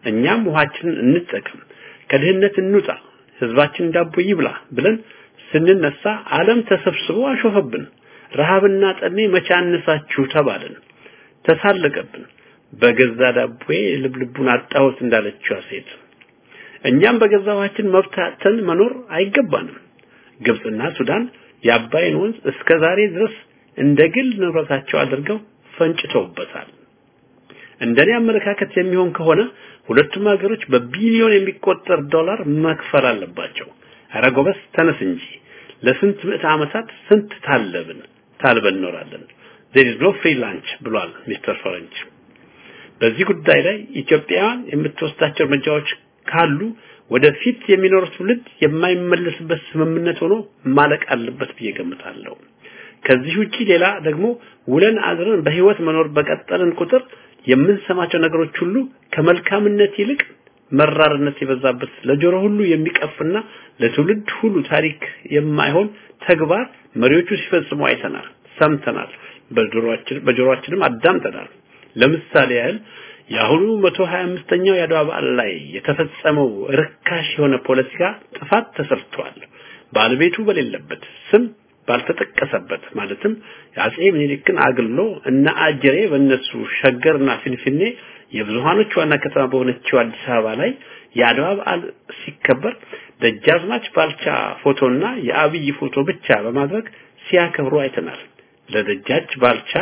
S2: እኛም ውሃችንን እንጠቀም፣ ከድህነት እንውጣ፣ ህዝባችን ዳቦ ይብላ ብለን ስንነሳ ዓለም ተሰብስቦ አሾፈብን። ረሃብና ጠኔ መቻነሳችሁ ተባልን፣ ተሳለቀብን። በገዛ ዳቦዬ ልብልቡን አጣሁት እንዳለችው ሴት እኛም በገዛ ውሃችን መብት አጥተን መኖር አይገባንም። ግብጽና ሱዳን የአባይን ወንዝ እስከ ዛሬ ድረስ እንደ ግል ንብረታቸው አድርገው ፈንጭተውበታል። እንደኔ አመለካከት የሚሆን ከሆነ ሁለቱም ሀገሮች በቢሊዮን የሚቆጠር ዶላር መክፈል አለባቸው። ኧረ ጎበስ ተነስ እንጂ ለስንት ምዕተ ዓመታት ስንት ታለብን ታልበን እኖራለን። there is no free lunch ብሏል ሚስተር ፈረንጅ። በዚህ ጉዳይ ላይ ኢትዮጵያውያን የምትወስዳቸው እርምጃዎች ካሉ ወደፊት የሚኖር ትውልድ የማይመለስበት ስምምነት ሆኖ ማለቅ አለበት ብዬ ገምታለሁ። ከዚህ ውጪ ሌላ ደግሞ ውለን አድረን በህይወት መኖር በቀጠልን ቁጥር የምንሰማቸው ነገሮች ሁሉ ከመልካምነት ይልቅ መራርነት የበዛበት ለጆሮ ሁሉ የሚቀፍና ለትውልድ ሁሉ ታሪክ የማይሆን ተግባር መሪዎቹ ሲፈጽሙ አይተናል፣ ሰምተናል፣ በጆሮአችን በጆሮአችንም አዳምጠናል። ለምሳሌ ያህል የአሁኑ 125ኛው የአድዋ በዓል ላይ የተፈጸመው ርካሽ የሆነ ፖለቲካ ጥፋት ተሰርቷል። ባለቤቱ በሌለበት ስም ባልተጠቀሰበት ማለትም የአጼ ምኒልክን አግሎ እና አጀሬ በእነሱ ሸገርና ፊንፊኔ የብዙሃኖች ዋና ከተማ በሆነችው አዲስ አበባ ላይ የአድዋ በዓል ሲከበር ደጃዝማች ባልቻ ፎቶና የአብይ ፎቶ ብቻ በማድረግ ሲያከብሩ አይተናል። ለደጃች ባልቻ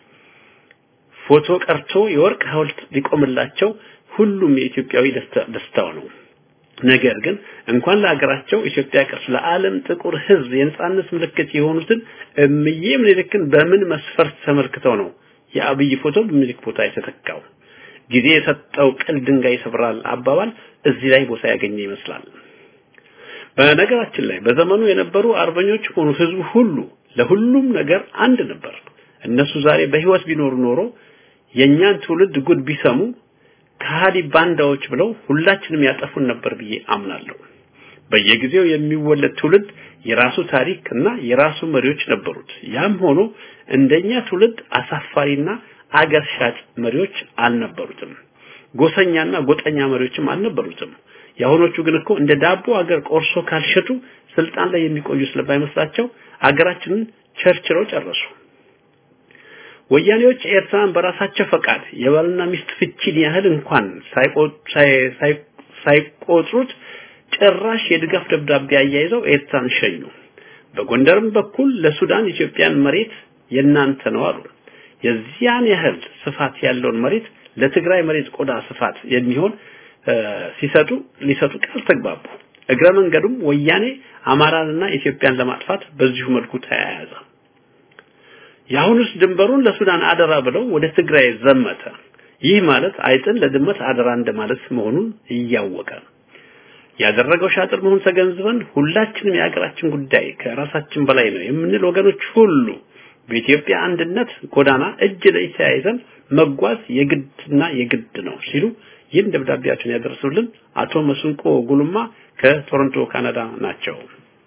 S2: ፎቶ ቀርቶ የወርቅ ሐውልት ሊቆምላቸው ሁሉም የኢትዮጵያዊ ደስታው ነው። ነገር ግን እንኳን ለሀገራቸው ኢትዮጵያ ቀርቶ ለዓለም ጥቁር ሕዝብ የነጻነት ምልክት የሆኑትን እምዬ ምኒልክን በምን መስፈርት ተመልክተው ነው የአብይ ፎቶ በምኒልክ ቦታ የተተካው? ጊዜ የሰጠው ቅል ድንጋይ ይሰብራል አባባል እዚህ ላይ ቦታ ያገኘ ይመስላል። በነገራችን ላይ በዘመኑ የነበሩ አርበኞች ሆኑ ህዝቡ ሁሉ ለሁሉም ነገር አንድ ነበር። እነሱ ዛሬ በህይወት ቢኖሩ ኖሮ የኛን ትውልድ ጉድ ቢሰሙ ከሃዲ ባንዳዎች ብለው ሁላችንም ያጠፉን ነበር ብዬ አምናለሁ። በየጊዜው የሚወለድ ትውልድ የራሱ ታሪክ እና የራሱ መሪዎች ነበሩት። ያም ሆኖ እንደኛ ትውልድ አሳፋሪና አገር ሻጭ መሪዎች አልነበሩትም። ጎሰኛና ጎጠኛ መሪዎችም አልነበሩትም። የአሁኖቹ ግን እኮ እንደ ዳቦ አገር ቆርሶ ካልሸጡ ስልጣን ላይ የሚቆዩ ስለማይመስላቸው አገራችንን ቸርችረው ጨረሱ። ወያኔዎች ኤርትራን በራሳቸው ፈቃድ የባልና ሚስት ፍቺን ያህል እንኳን ሳይቆጥሩት ጭራሽ የድጋፍ ደብዳቤ አያይዘው ኤርትራን ሸኙ። በጎንደርም በኩል ለሱዳን ኢትዮጵያን መሬት የናንተ ነው አሉ። የዚያን ያህል ስፋት ያለውን መሬት ለትግራይ መሬት ቆዳ ስፋት የሚሆን ሲሰጡ ሊሰጡ ቃል ተግባቡ። እግረ መንገዱም ወያኔ አማራንና ኢትዮጵያን ለማጥፋት በዚሁ መልኩ ተያያዘ። የአሁኑስ ድንበሩን ለሱዳን አደራ ብለው ወደ ትግራይ ዘመተ። ይህ ማለት አይጥን ለድመት አደራ እንደማለት መሆኑን እያወቀ ያደረገው ሻጥር መሆኑን ተገንዝበን ሁላችንም የሀገራችን ጉዳይ ከራሳችን በላይ ነው የምንል ወገኖች ሁሉ በኢትዮጵያ አንድነት ጎዳና እጅ ለእጅ ተያይዘን መጓዝ የግድና የግድ ነው ሲሉ ይህን ደብዳቤያቸውን ያደረሱልን አቶ መስንቆ ጉልማ ከቶሮንቶ ካናዳ ናቸው።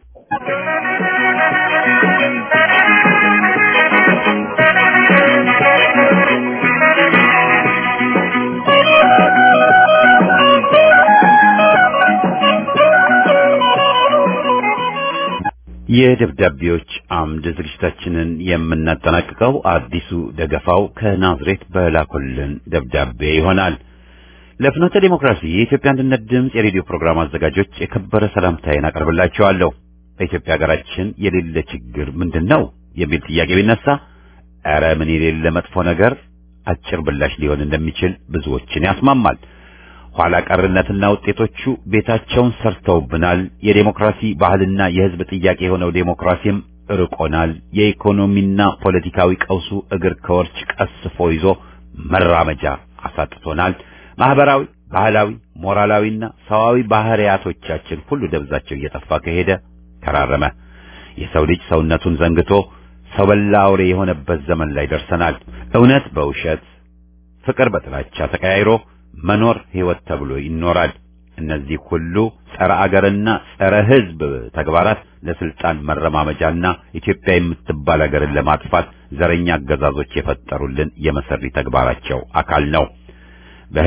S1: የደብዳቤዎች አምድ ዝግጅታችንን የምናጠናቅቀው አዲሱ ደገፋው ከናዝሬት በላኮልን ደብዳቤ ይሆናል። ለፍኖተ ዲሞክራሲ የኢትዮጵያ አንድነት ድምፅ የሬዲዮ ፕሮግራም አዘጋጆች የከበረ ሰላምታዬን አቀርብላችኋለሁ። በኢትዮጵያ ሀገራችን የሌለ ችግር ምንድን ነው የሚል ጥያቄ ቢነሳ ኧረ ምን የሌለ መጥፎ ነገር አጭር ብላሽ ሊሆን እንደሚችል ብዙዎችን ያስማማል። ኋላ ቀርነትና ውጤቶቹ ቤታቸውን ሰርተውብናል። የዴሞክራሲ ባህልና የሕዝብ ጥያቄ የሆነው ዴሞክራሲም ርቆናል። የኢኮኖሚና ፖለቲካዊ ቀውሱ እግር ከወርች ቀስፎ ይዞ መራመጃ አሳጥቶናል። ማህበራዊ፣ ባህላዊ፣ ሞራላዊና ሰዋዊ ባህሪያቶቻችን ሁሉ ደብዛቸው እየጠፋ ከሄደ ተራረመ። የሰው ልጅ ሰውነቱን ዘንግቶ ሰው በላ አውሬ የሆነበት ዘመን ላይ ደርሰናል። እውነት በውሸት ፍቅር በጥላቻ ተቀያይሮ መኖር ህይወት ተብሎ ይኖራል። እነዚህ ሁሉ ጸረ አገርና ጸረ ህዝብ ተግባራት ለስልጣን መረማመጃና ኢትዮጵያ የምትባል አገርን ለማጥፋት ዘረኛ አገዛዞች የፈጠሩልን የመሰሪ ተግባራቸው አካል ነው። በህዝብ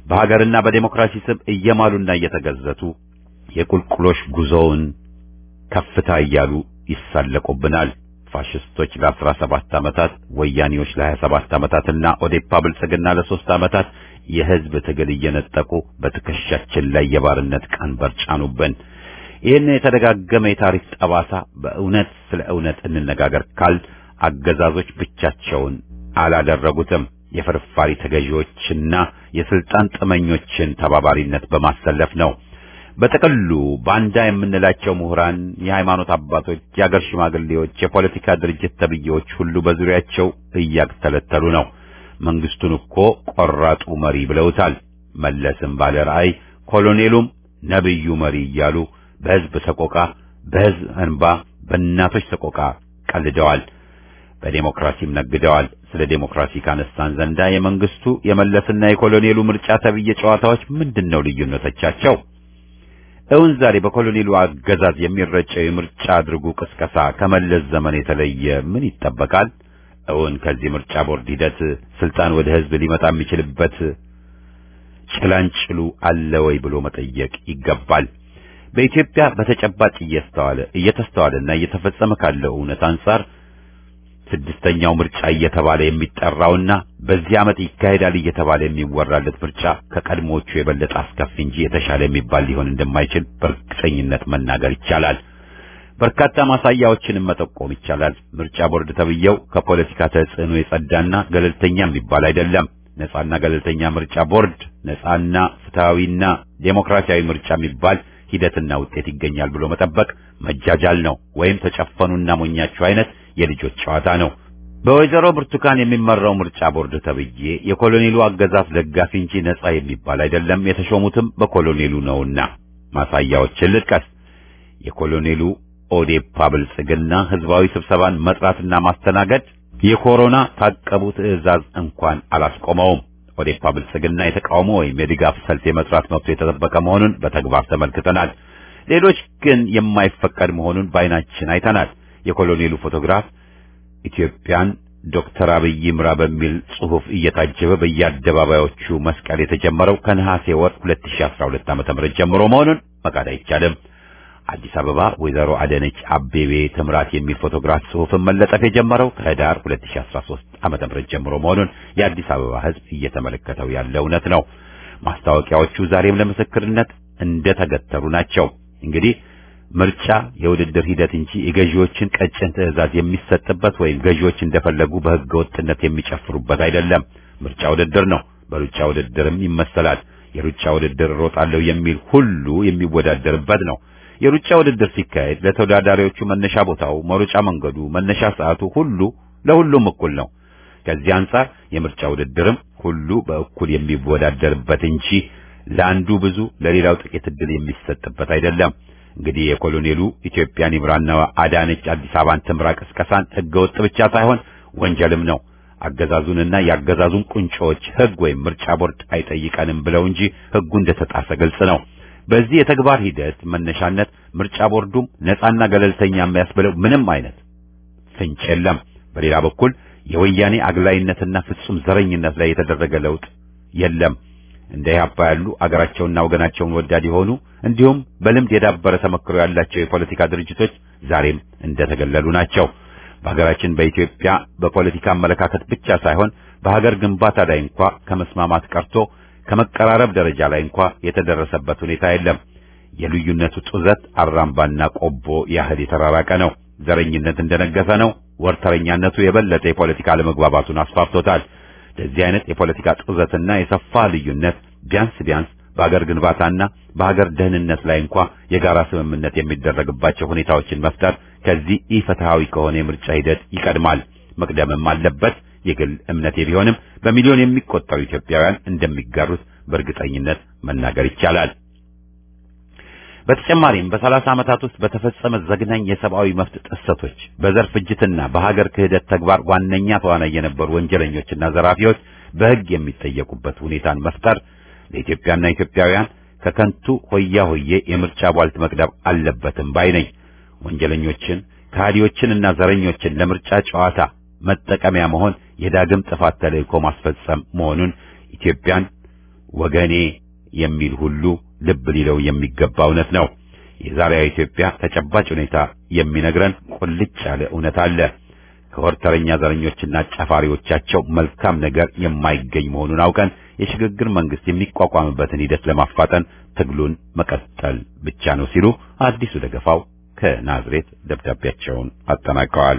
S1: በሀገርና በዴሞክራሲ ስም እየማሉና እየተገዘቱ የቁልቁሎሽ ጉዞውን ከፍታ እያሉ ይሳለቁብናል። ፋሽስቶች ለአስራ ሰባት ዓመታት ወያኔዎች ለሀያ ሰባት ዓመታትና ኦዴፓ ብልጽግና ለሶስት ዓመታት የህዝብ ትግል እየነጠቁ በትከሻችን ላይ የባርነት ቀንበር ጫኑብን። ይህን የተደጋገመ የታሪክ ጠባሳ በእውነት ስለ እውነት እንነጋገር ካል አገዛዞች ብቻቸውን አላደረጉትም። የፍርፋሪ ተገዢዎችና የስልጣን ጥመኞችን ተባባሪነት በማሰለፍ ነው። በጥቅሉ ባንዳ የምንላቸው ምሁራን፣ የሃይማኖት አባቶች፣ የአገር ሽማግሌዎች፣ የፖለቲካ ድርጅት ተብዬዎች ሁሉ በዙሪያቸው እያተለተሉ ነው። መንግስቱን እኮ ቆራጡ መሪ ብለውታል። መለስም ባለ ራዕይ፣ ኮሎኔሉም ነብዩ መሪ እያሉ በህዝብ ሰቆቃ፣ በህዝብ እንባ፣ በእናቶች ሰቆቃ ቀልደዋል። በዴሞክራሲም ነግደዋል። ስለ ዴሞክራሲ ካነሳን ዘንዳ የመንግስቱ የመለስና የኮሎኔሉ ምርጫ ተብዬ ጨዋታዎች ምንድነው ልዩነቶቻቸው? እውን ዛሬ በኮሎኔሉ አገዛዝ የሚረጨው የምርጫ አድርጉ ቅስቀሳ ከመለስ ዘመን የተለየ ምን ይጠበቃል? እውን ከዚህ ምርጫ ቦርድ ሂደት ስልጣን ወደ ህዝብ ሊመጣ የሚችልበት ጭላንጭሉ አለ ወይ ብሎ መጠየቅ ይገባል። በኢትዮጵያ በተጨባጭ እየስተዋለ እየተስተዋለና እየተፈጸመ ካለው እውነት አንጻር ስድስተኛው ምርጫ እየተባለ የሚጠራውና በዚህ ዓመት ይካሄዳል እየተባለ የሚወራለት ምርጫ ከቀድሞቹ የበለጠ አስከፊ እንጂ የተሻለ የሚባል ሊሆን እንደማይችል በእርግጠኝነት መናገር ይቻላል። በርካታ ማሳያዎችንም መጠቆም ይቻላል። ምርጫ ቦርድ ተብዬው ከፖለቲካ ተጽዕኖ የጸዳና ገለልተኛ የሚባል አይደለም። ነጻና ገለልተኛ ምርጫ ቦርድ ነጻና ፍትሃዊና ዴሞክራሲያዊ ምርጫ የሚባል ሂደትና ውጤት ይገኛል ብሎ መጠበቅ መጃጃል ነው፣ ወይም ተጨፈኑና ሞኛችሁ አይነት የልጆች ጨዋታ ነው። በወይዘሮ ብርቱካን የሚመራው ምርጫ ቦርድ ተብዬ የኮሎኔሉ አገዛዝ ደጋፊ እንጂ ነጻ የሚባል አይደለም። የተሾሙትም በኮሎኔሉ ነውና ማሳያዎችን ልጥቀስ። የኮሎኔሉ ኦዴፓ ብልጽግና ህዝባዊ ስብሰባን መጥራትና ማስተናገድ የኮሮና ታቀቡ ትዕዛዝ እንኳን አላስቆመውም። ኦዴፓ ብልጽግና የተቃውሞ ወይም የድጋፍ ሰልፍ የመጥራት መብቱ የተጠበቀ መሆኑን በተግባር ተመልክተናል። ሌሎች ግን የማይፈቀድ መሆኑን በዓይናችን አይተናል። የኮሎኔሉ ፎቶግራፍ ኢትዮጵያን ዶክተር አብይ ምራ በሚል ጽሑፍ እየታጀበ በየአደባባዮቹ መስቀል የተጀመረው ከነሐሴ ወር 2012 ዓ.ም ጀምሮ መሆኑን መካድ አይቻልም። አዲስ አበባ ወይዘሮ አዳነች አቤቤ ትምራት የሚል ፎቶግራፍ ጽሑፍን መለጠፍ የጀመረው ከህዳር 2013 ዓ.ም ጀምሮ መሆኑን የአዲስ አበባ ሕዝብ እየተመለከተው ያለ እውነት ነው። ማስታወቂያዎቹ ዛሬም ለምስክርነት እንደተገተሩ ናቸው። እንግዲህ ምርጫ የውድድር ሂደት እንጂ የገዢዎችን ቀጭን ትዕዛዝ የሚሰጥበት ወይም ገዢዎች እንደፈለጉ በሕገ ወጥነት የሚጨፍሩበት አይደለም። ምርጫ ውድድር ነው። በሩጫ ውድድርም ይመሰላል። የሩጫ ውድድር እሮጣለሁ የሚል ሁሉ የሚወዳደርበት ነው። የሩጫ ውድድር ሲካሄድ ለተወዳዳሪዎቹ መነሻ ቦታው፣ መሮጫ መንገዱ፣ መነሻ ሰዓቱ ሁሉ ለሁሉም እኩል ነው። ከዚህ አንጻር የምርጫ ውድድርም ሁሉ በእኩል የሚወዳደርበት እንጂ ለአንዱ ብዙ ለሌላው ጥቂት ዕድል የሚሰጥበት አይደለም። እንግዲህ የኮሎኔሉ ኢትዮጵያን ይምራና አዳነች አዲስ አበባን ትምራ ቅስቀሳን ሕገወጥ ብቻ ሳይሆን ወንጀልም ነው። አገዛዙንና የአገዛዙን ቁንጮዎች ሕግ ወይም ምርጫ ቦርድ አይጠይቀንም ብለው እንጂ ሕጉ እንደተጣሰ ግልጽ ነው። በዚህ የተግባር ሂደት መነሻነት ምርጫ ቦርዱም ነፃና ገለልተኛ የሚያስብለው ምንም አይነት ፍንጭ የለም። በሌላ በኩል የወያኔ አግላይነትና ፍጹም ዘረኝነት ላይ የተደረገ ለውጥ የለም። እንደ ኢህአፓ ያሉ አገራቸውና ወገናቸውን ወዳድ የሆኑ እንዲሁም በልምድ የዳበረ ተመክሮ ያላቸው የፖለቲካ ድርጅቶች ዛሬም እንደተገለሉ ናቸው። በሀገራችን በኢትዮጵያ በፖለቲካ አመለካከት ብቻ ሳይሆን በሀገር ግንባታ ላይ እንኳ ከመስማማት ቀርቶ ከመቀራረብ ደረጃ ላይ እንኳ የተደረሰበት ሁኔታ የለም። የልዩነቱ ጡዘት አራምባና ቆቦ ያህል የተራራቀ ነው። ዘረኝነት እንደነገሰ ነው። ወርተረኛነቱ የበለጠ የፖለቲካ አለመግባባቱን አስፋፍቶታል። ለዚህ አይነት የፖለቲካ ጡዘትና የሰፋ ልዩነት ቢያንስ ቢያንስ በሀገር ግንባታና በሀገር ደህንነት ላይ እንኳ የጋራ ስምምነት የሚደረግባቸው ሁኔታዎችን መፍጠር ከዚህ ኢፍትሐዊ ከሆነ የምርጫ ሂደት ይቀድማል። መቅደምም አለበት። የግል እምነቴ ቢሆንም በሚሊዮን የሚቆጠሩ ኢትዮጵያውያን እንደሚጋሩት በእርግጠኝነት መናገር ይቻላል። በተጨማሪም በሰላሳ ዓመታት ውስጥ በተፈጸመ ዘግናኝ የሰብአዊ መብት ጥሰቶች፣ በዘር ፍጅትና በሀገር ክህደት ተግባር ዋነኛ ተዋናይ የነበሩ ወንጀለኞችና ዘራፊዎች በሕግ የሚጠየቁበት ሁኔታን መፍጠር ለኢትዮጵያና ኢትዮጵያውያን ከከንቱ ሆያ ሆዬ የምርጫ ቧልት መቅደብ አለበትም ባይ ነኝ። ወንጀለኞችን ከሃዲዎችንና ዘረኞችን ለምርጫ ጨዋታ መጠቀሚያ መሆን የዳግም ጥፋት ተልእኮ ማስፈጸም መሆኑን ኢትዮጵያን ወገኔ የሚል ሁሉ ልብ ሊለው የሚገባ እውነት ነው። የዛሬዋ ኢትዮጵያ ተጨባጭ ሁኔታ የሚነግረን ቁልጭ ያለ እውነት አለ። ከወርተረኛ ዘረኞችና ጨፋሪዎቻቸው መልካም ነገር የማይገኝ መሆኑን አውቀን የሽግግር መንግስት የሚቋቋምበትን ሂደት ለማፋጠን ትግሉን መቀጠል ብቻ ነው ሲሉ አዲሱ ደገፋው ከናዝሬት ደብዳቤያቸውን አጠናቀዋል።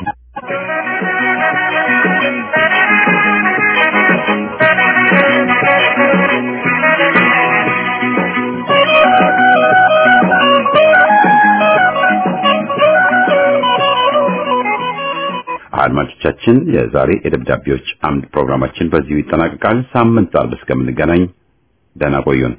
S1: አድማጮቻችን የዛሬ የደብዳቤዎች አምድ ፕሮግራማችን በዚሁ ይጠናቀቃል። ሳምንት አርብ እስከምንገናኝ ደህና ቆዩን።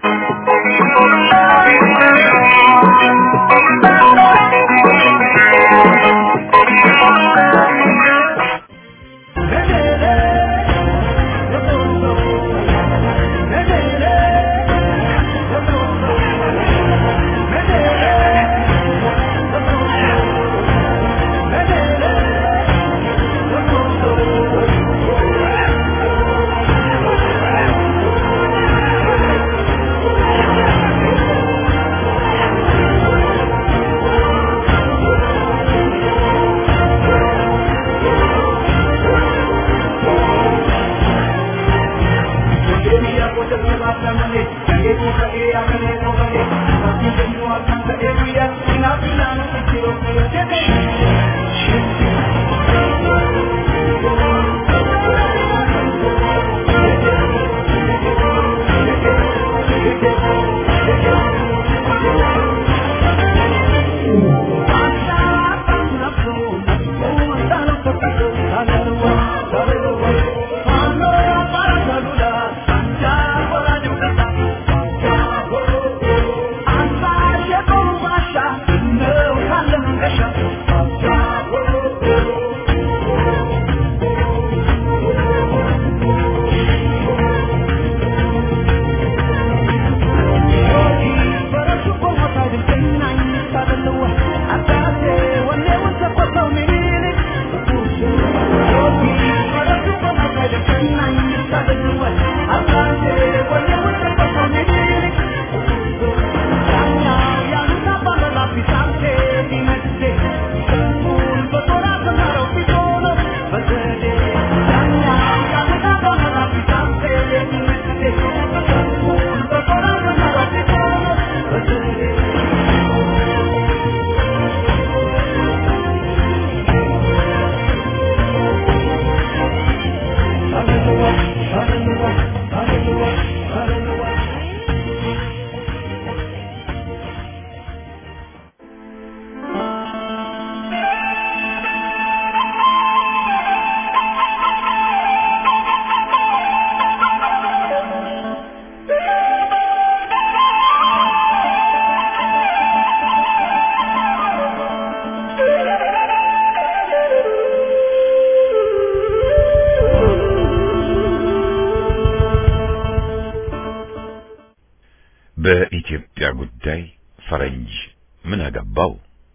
S1: በኢትዮጵያ ጉዳይ ፈረንጅ ምን አገባው?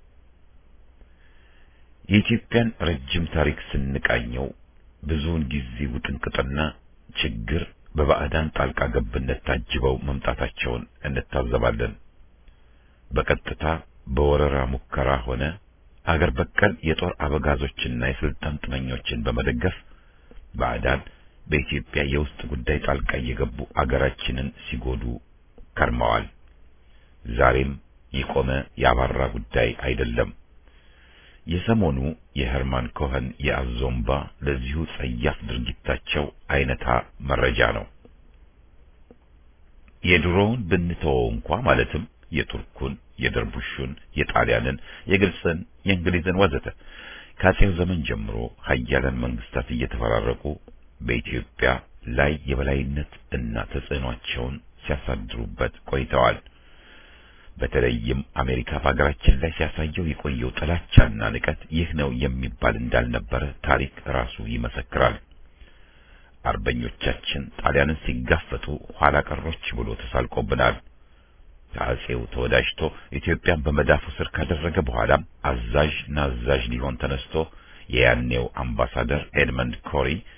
S1: የኢትዮጵያን ረጅም ታሪክ ስንቃኘው ብዙውን ጊዜ ውጥንቅጥና ችግር በባዕዳን ጣልቃ ገብነት ታጅበው መምጣታቸውን እንታዘባለን። በቀጥታ በወረራ ሙከራ ሆነ አገር በቀል የጦር አበጋዞችና የስልጣን ጥመኞችን በመደገፍ ባዕዳን በኢትዮጵያ የውስጥ ጉዳይ ጣልቃ እየገቡ አገራችንን ሲጎዱ ከርመዋል። ዛሬም የቆመ ያባራ ጉዳይ አይደለም። የሰሞኑ የሄርማን ኮኸን የአዞምባ ለዚሁ ጸያፍ ድርጊታቸው አይነታ መረጃ ነው። የድሮውን ብንተወው እንኳ ማለትም የቱርኩን፣ የደርቡሹን፣ የጣሊያንን፣ የግብፅን፣ የእንግሊዝን ወዘተ ከአጼው ዘመን ጀምሮ ሀያላን መንግስታት እየተፈራረቁ በኢትዮጵያ ላይ የበላይነት እና ተጽዕኗቸውን ሲያሳድሩበት ቆይተዋል። በተለይም አሜሪካ በሀገራችን ላይ ሲያሳየው የቆየው ጥላቻና ንቀት ይህ ነው የሚባል እንዳልነበረ ታሪክ ራሱ ይመሰክራል። አርበኞቻችን ጣሊያንን ሲጋፈጡ ኋላ ቀሮች ብሎ ተሳልቆብናል። ከአጼው ተወዳጅቶ ኢትዮጵያን በመዳፉ ስር ካደረገ በኋላም አዛዥ ናዛዥ ሊሆን ተነስቶ የያኔው አምባሳደር ኤድመንድ ኮሪ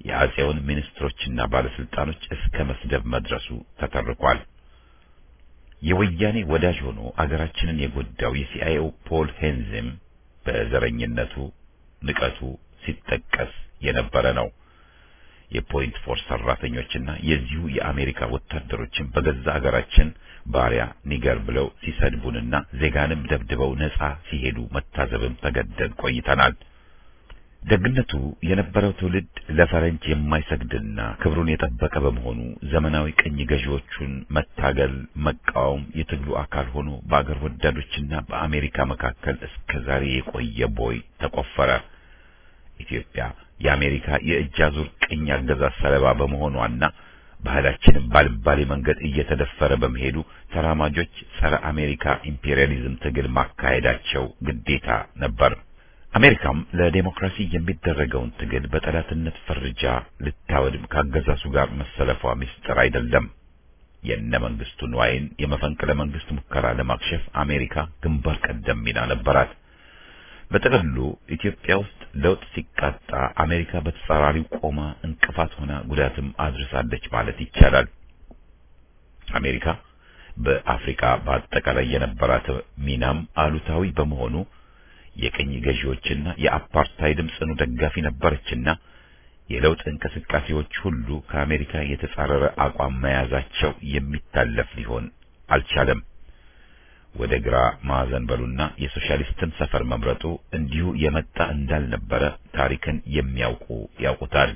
S1: የአጼውን ሚኒስትሮችና ባለስልጣኖች እስከ መስደብ መድረሱ ተተርኳል። የወያኔ ወዳጅ ሆኖ አገራችንን የጎዳው የሲአይኤው ፖል ሄንዝም በዘረኝነቱ ንቀቱ ሲጠቀስ የነበረ ነው። የፖይንት ፎርስ ሰራተኞችና የዚሁ የአሜሪካ ወታደሮችን በገዛ አገራችን ባሪያ ኒገር ብለው ሲሰድቡንና ዜጋንም ደብድበው ነጻ ሲሄዱ መታዘብም ተገደን ቆይተናል። ደግነቱ የነበረው ትውልድ ለፈረንጅ የማይሰግድና ክብሩን የጠበቀ በመሆኑ ዘመናዊ ቅኝ ገዢዎቹን መታገል፣ መቃወም የትግሉ አካል ሆኖ በአገር ወዳዶችና በአሜሪካ መካከል እስከ ዛሬ የቆየ ቦይ ተቆፈረ። ኢትዮጵያ የአሜሪካ የእጅ አዙር ቅኝ አገዛዝ ሰለባ በመሆኗና ባህላችንም ባልባሌ መንገድ እየተደፈረ በመሄዱ ተራማጆች ጸረ አሜሪካ ኢምፔሪያሊዝም ትግል ማካሄዳቸው ግዴታ ነበር። አሜሪካም ለዴሞክራሲ የሚደረገውን ትግል በጠላትነት ፈርጃ ልታወድም ካገዛዙ ጋር መሰለፏ ምስጢር አይደለም። የእነ መንግስቱ ንዋይን የመፈንቅለ መንግስት ሙከራ ለማክሸፍ አሜሪካ ግንባር ቀደም ሚና ነበራት። በጥቅሉ ኢትዮጵያ ውስጥ ለውጥ ሲቃጣ አሜሪካ በተጻራሪው ቆማ እንቅፋት ሆና ጉዳትም አድርሳለች ማለት ይቻላል። አሜሪካ በአፍሪካ በአጠቃላይ የነበራት ሚናም አሉታዊ በመሆኑ የቅኝ ገዢዎችና የአፓርታይድም ጽኑ ደጋፊ ነበረችና የለውጥ እንቅስቃሴዎች ሁሉ ከአሜሪካ የተጻረረ አቋም መያዛቸው የሚታለፍ ሊሆን አልቻለም። ወደ ግራ ማዕዘን በሉና የሶሻሊስትን ሰፈር መምረጡ እንዲሁ የመጣ እንዳልነበረ ታሪክን የሚያውቁ ያውቁታል።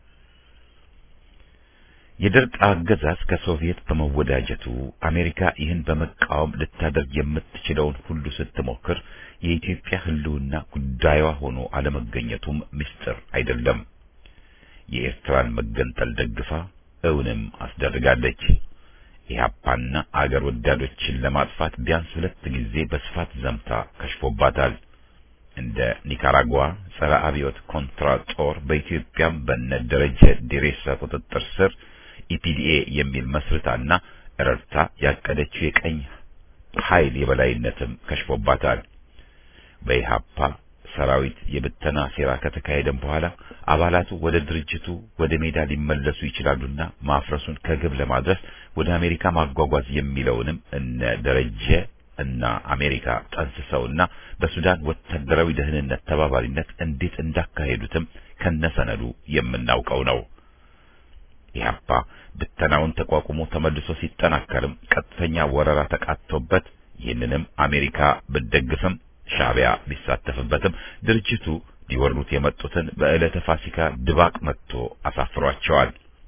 S1: የደርግ አገዛዝ ከሶቪየት በመወዳጀቱ አሜሪካ ይህን በመቃወም ልታደርግ የምትችለውን ሁሉ ስትሞክር የኢትዮጵያ ሕልውና ጉዳዩዋ ሆኖ አለመገኘቱም ምስጢር አይደለም። የኤርትራን መገንጠል ደግፋ እውንም አስደርጋለች። ኢህአፓና አገር ወዳዶችን ለማጥፋት ቢያንስ ሁለት ጊዜ በስፋት ዘምታ ከሽፎባታል። እንደ ኒካራጓ ጸረ አብዮት ኮንትራ ጦር በኢትዮጵያም በነ ደረጀ ዴሬሳ ቁጥጥር ስር ኢፒዲኤ የሚል መስርታና ረድታ ያቀደችው የቀኝ ኃይል የበላይነትም ከሽፎባታል። በኢህአፓ ሰራዊት የብተና ሴራ ከተካሄደም በኋላ አባላቱ ወደ ድርጅቱ ወደ ሜዳ ሊመለሱ ይችላሉና ማፍረሱን ከግብ ለማድረስ ወደ አሜሪካ ማጓጓዝ የሚለውንም እነ ደረጀ እና አሜሪካ ጠንስሰውና በሱዳን ወታደራዊ ደህንነት ተባባሪነት እንዴት እንዳካሄዱትም ከነሰነዱ የምናውቀው ነው። ኢህአፓ ብተናውን ተቋቁሞ ተመልሶ ሲጠናከርም ቀጥተኛ ወረራ ተቃጥቶበት ይህንንም አሜሪካ ብትደግፍም ሻዕቢያ ቢሳተፍበትም ድርጅቱ ሊወሩት የመጡትን በዕለተ ፋሲካ ድባቅ መጥቶ አሳፍሯቸዋል።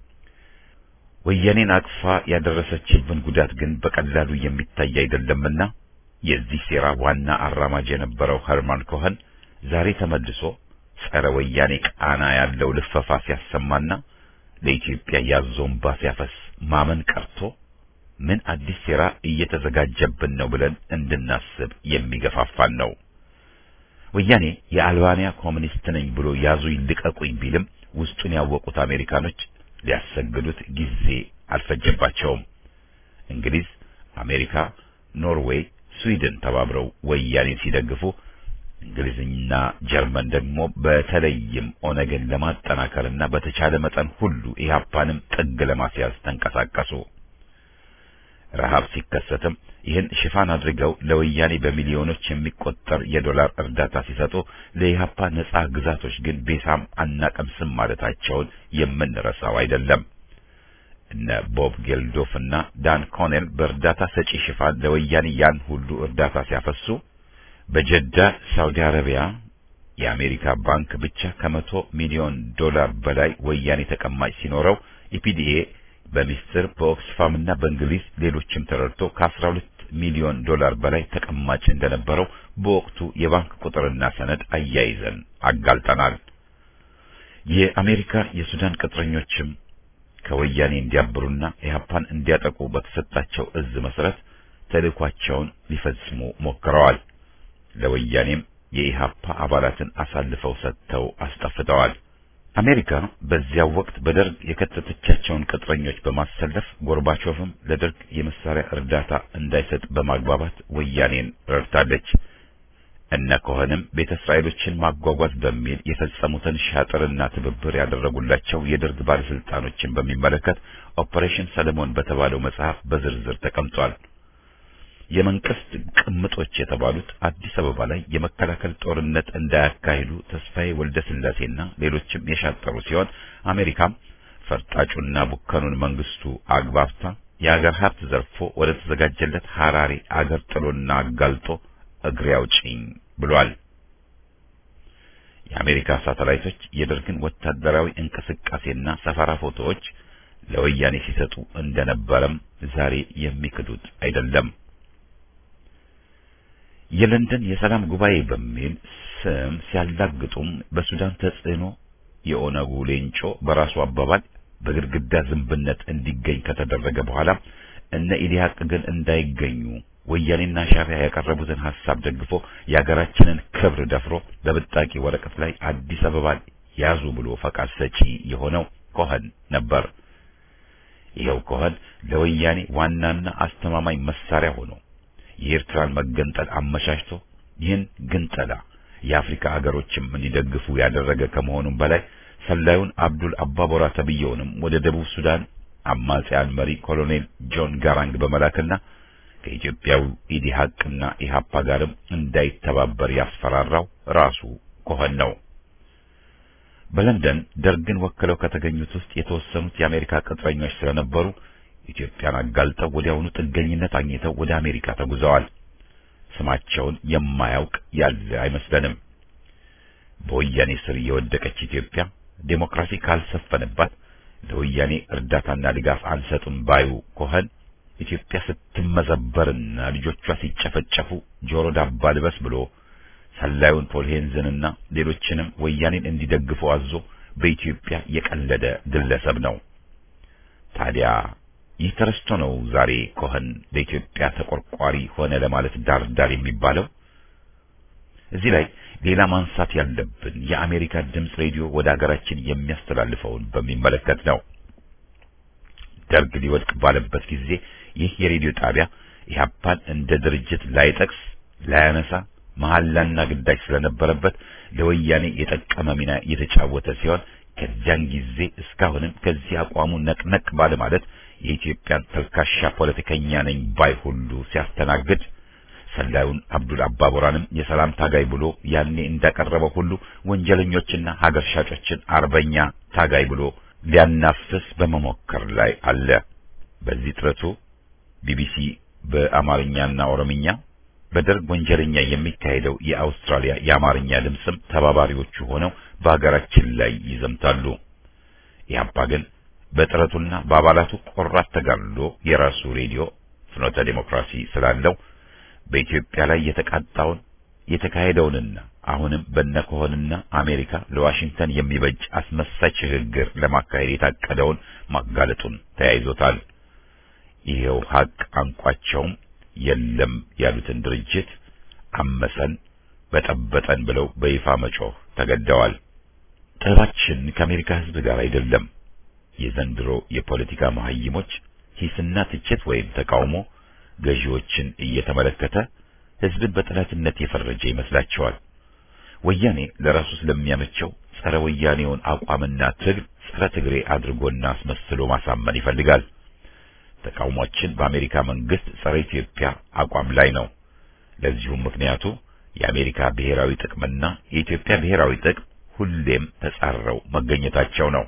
S1: ወያኔን አቅፋ ያደረሰችብን ጉዳት ግን በቀላሉ የሚታይ አይደለምና የዚህ ሴራ ዋና አራማጅ የነበረው ኸርማን ኮኸን ዛሬ ተመልሶ ጸረ ወያኔ ቃና ያለው ልፈፋ ሲያሰማና ለኢትዮጵያ ያዞንባ ሲያፈስ ማመን ቀርቶ ምን አዲስ ሴራ እየተዘጋጀብን ነው ብለን እንድናስብ የሚገፋፋን ነው። ወያኔ የአልባንያ ኮሚኒስት ነኝ ብሎ ያዙ ይልቀቁኝ ቢልም ውስጡን ያወቁት አሜሪካኖች ሊያሰግዱት ጊዜ አልፈጀባቸውም። እንግሊዝ፣ አሜሪካ፣ ኖርዌይ፣ ስዊድን ተባብረው ወያኔን ሲደግፉ እንግሊዝና ጀርመን ደግሞ በተለይም ኦነግን ለማጠናከርና በተቻለ መጠን ሁሉ ኢህአፓንም ጥግ ለማስያዝ ተንቀሳቀሱ። ረሃብ ሲከሰትም ይህን ሽፋን አድርገው ለወያኔ በሚሊዮኖች የሚቆጠር የዶላር እርዳታ ሲሰጡ ለኢህአፓ ነጻ ግዛቶች ግን ቤሳም አናቀምስም ማለታቸውን የምንረሳው አይደለም። እነ ቦብ ጌልዶፍ እና ዳን ኮኔል በእርዳታ ሰጪ ሽፋን ለወያኔ ያን ሁሉ እርዳታ ሲያፈሱ በጀዳ ሳውዲ አረቢያ የአሜሪካ ባንክ ብቻ ከመቶ ሚሊዮን ዶላር በላይ ወያኔ ተቀማጭ ሲኖረው ኢፒዲኤ በሚስጥር በኦክስፋም እና በእንግሊዝ ሌሎችም ተረድቶ ከ12 ሚሊዮን ዶላር በላይ ተቀማጭ እንደነበረው በወቅቱ የባንክ ቁጥርና ሰነድ አያይዘን አጋልጠናል። የአሜሪካ የሱዳን ቅጥረኞችም ከወያኔ እንዲያብሩና ኢህአፓን እንዲያጠቁ በተሰጣቸው እዝ መሰረት ተልእኳቸውን ሊፈጽሙ ሞክረዋል። ለወያኔም የኢህአፓ አባላትን አሳልፈው ሰጥተው አስጠፍተዋል። አሜሪካ በዚያው ወቅት በደርግ የከተተቻቸውን ቅጥረኞች በማሰለፍ ጎርባቾቭም ለደርግ የመሳሪያ እርዳታ እንዳይሰጥ በማግባባት ወያኔን ረድታለች። እነ ኮኸንም ቤተ እስራኤሎችን ማጓጓዝ በሚል የፈጸሙትን ሻጥርና ትብብር ያደረጉላቸው የደርግ ባለስልጣኖችን በሚመለከት ኦፐሬሽን ሰለሞን በተባለው መጽሐፍ በዝርዝር ተቀምጧል። የመንግስት ቅምጦች የተባሉት አዲስ አበባ ላይ የመከላከል ጦርነት እንዳያካሂዱ ተስፋዬ ወልደ ስላሴና ሌሎችም የሻጠሩ ሲሆን አሜሪካም ፈርጣጩና ቡከኑን መንግስቱ አግባብታ የአገር ሀብት ዘርፎ ወደ ተዘጋጀለት ሐራሬ አገር ጥሎና አጋልጦ እግሬ አውጪኝ ብሏል። የአሜሪካ ሳተላይቶች የደርግን ወታደራዊ እንቅስቃሴና ሰፈራ ፎቶዎች ለወያኔ ሲሰጡ እንደነበረም ዛሬ የሚክዱት አይደለም። የለንደን የሰላም ጉባኤ በሚል ስም ሲያላግጡም በሱዳን ተጽዕኖ የኦነጉ ሌንጮ በራሱ አባባል በግድግዳ ዝንብነት እንዲገኝ ከተደረገ በኋላ እነ ኢዲያቅ ግን እንዳይገኙ ወያኔና ሻዕቢያ ያቀረቡትን ሐሳብ ደግፎ የሀገራችንን ክብር ደፍሮ በብጣቂ ወረቀት ላይ አዲስ አበባን ያዙ ብሎ ፈቃድ ሰጪ የሆነው ኮኸን ነበር። ይኸው ኮኸን ለወያኔ ዋናና አስተማማኝ መሳሪያ ሆኖ የኤርትራን መገንጠል አመቻችቶ ይህን ግንጠላ የአፍሪካ አገሮችም እንዲደግፉ ያደረገ ከመሆኑም በላይ ሰላዩን አብዱል አባቦራ ተብየውንም ወደ ደቡብ ሱዳን አማጺያን መሪ ኮሎኔል ጆን ጋራንግ በመላክና ከኢትዮጵያው ኢዲሃቅና ኢሃፓ ጋርም እንዳይተባበር ያስፈራራው ራሱ ኮኸን ነው። በለንደን ደርግን ወክለው ከተገኙት ውስጥ የተወሰኑት የአሜሪካ ቅጥረኞች ስለነበሩ ኢትዮጵያን አጋልጠው ወዲያውኑ ጥገኝነት አግኝተው ወደ አሜሪካ ተጉዘዋል። ስማቸውን የማያውቅ ያለ አይመስለንም። በወያኔ ስር የወደቀች ኢትዮጵያ ዴሞክራሲ ካልሰፈነባት ለወያኔ እርዳታና ድጋፍ አንሰጥም ባዩ ኮኸን ኢትዮጵያ ስትመዘበርና ልጆቿ ሲጨፈጨፉ ጆሮ ዳባ ልበስ ብሎ ሰላዩን ፖል ሄንዝንና ሌሎችንም ወያኔን እንዲደግፉ አዞ በኢትዮጵያ የቀለደ ግለሰብ ነው። ታዲያ ይህ ተረስቶ ነው ዛሬ ኮኸን ለኢትዮጵያ ተቆርቋሪ ሆነ ለማለት ዳር ዳር የሚባለው። እዚህ ላይ ሌላ ማንሳት ያለብን የአሜሪካ ድምፅ ሬዲዮ ወደ ሀገራችን የሚያስተላልፈውን በሚመለከት ነው። ደርግ ሊወድቅ ባለበት ጊዜ ይህ የሬዲዮ ጣቢያ ኢህአፓን እንደ ድርጅት ላይጠቅስ ላያነሳ መሐላና ግዳጅ ስለነበረበት ለወያኔ የጠቀመ ሚና የተጫወተ ሲሆን ከዚያን ጊዜ እስካሁንም ከዚህ አቋሙ ነቅነቅ ባለ ማለት የኢትዮጵያን ተልካሻ ፖለቲከኛ ነኝ ባይ ሁሉ ሲያስተናግድ ሰላዩን አብዱል አባቦራንም የሰላም ታጋይ ብሎ ያኔ እንዳቀረበው ሁሉ ወንጀለኞችና ሀገር ሻጮችን አርበኛ ታጋይ ብሎ ሊያናፍስ በመሞከር ላይ አለ። በዚህ ጥረቱ ቢቢሲ በአማርኛና ኦሮምኛ በደርግ ወንጀለኛ የሚካሄደው የአውስትራሊያ የአማርኛ ድምፅም ተባባሪዎቹ ሆነው በሀገራችን ላይ ይዘምታሉ። ኢህአፓ ግን በጥረቱና በአባላቱ ቆራት ተጋድሎ የራሱ ሬዲዮ ፍኖተ ዴሞክራሲ ስላለው በኢትዮጵያ ላይ የተቃጣውን የተካሄደውንና አሁንም በነኮሆንና አሜሪካ ለዋሽንግተን የሚበጅ አስመሳይ ሽግግር ለማካሄድ የታቀደውን ማጋለጡን ተያይዞታል። ይሄው ሀቅ አንቋቸውም የለም ያሉትን ድርጅት አመሰን በጠበጠን ብለው በይፋ መጮህ ተገደዋል። ጠባችን ከአሜሪካ ሕዝብ ጋር አይደለም። የዘንድሮ የፖለቲካ መሀይሞች ሂስና ትችት ወይም ተቃውሞ ገዢዎችን እየተመለከተ ሕዝብን በጠላትነት የፈረጀ ይመስላቸዋል። ወያኔ ለራሱ ስለሚያመቸው ጸረ ወያኔውን አቋምና ትግል ጸረ ትግሬ አድርጎና አስመስሎ ማሳመን ይፈልጋል። ተቃውሟችን በአሜሪካ መንግስት ጸረ ኢትዮጵያ አቋም ላይ ነው። ለዚሁም ምክንያቱ የአሜሪካ ብሔራዊ ጥቅምና የኢትዮጵያ ብሔራዊ ጥቅም ሁሌም ተጻረው መገኘታቸው ነው።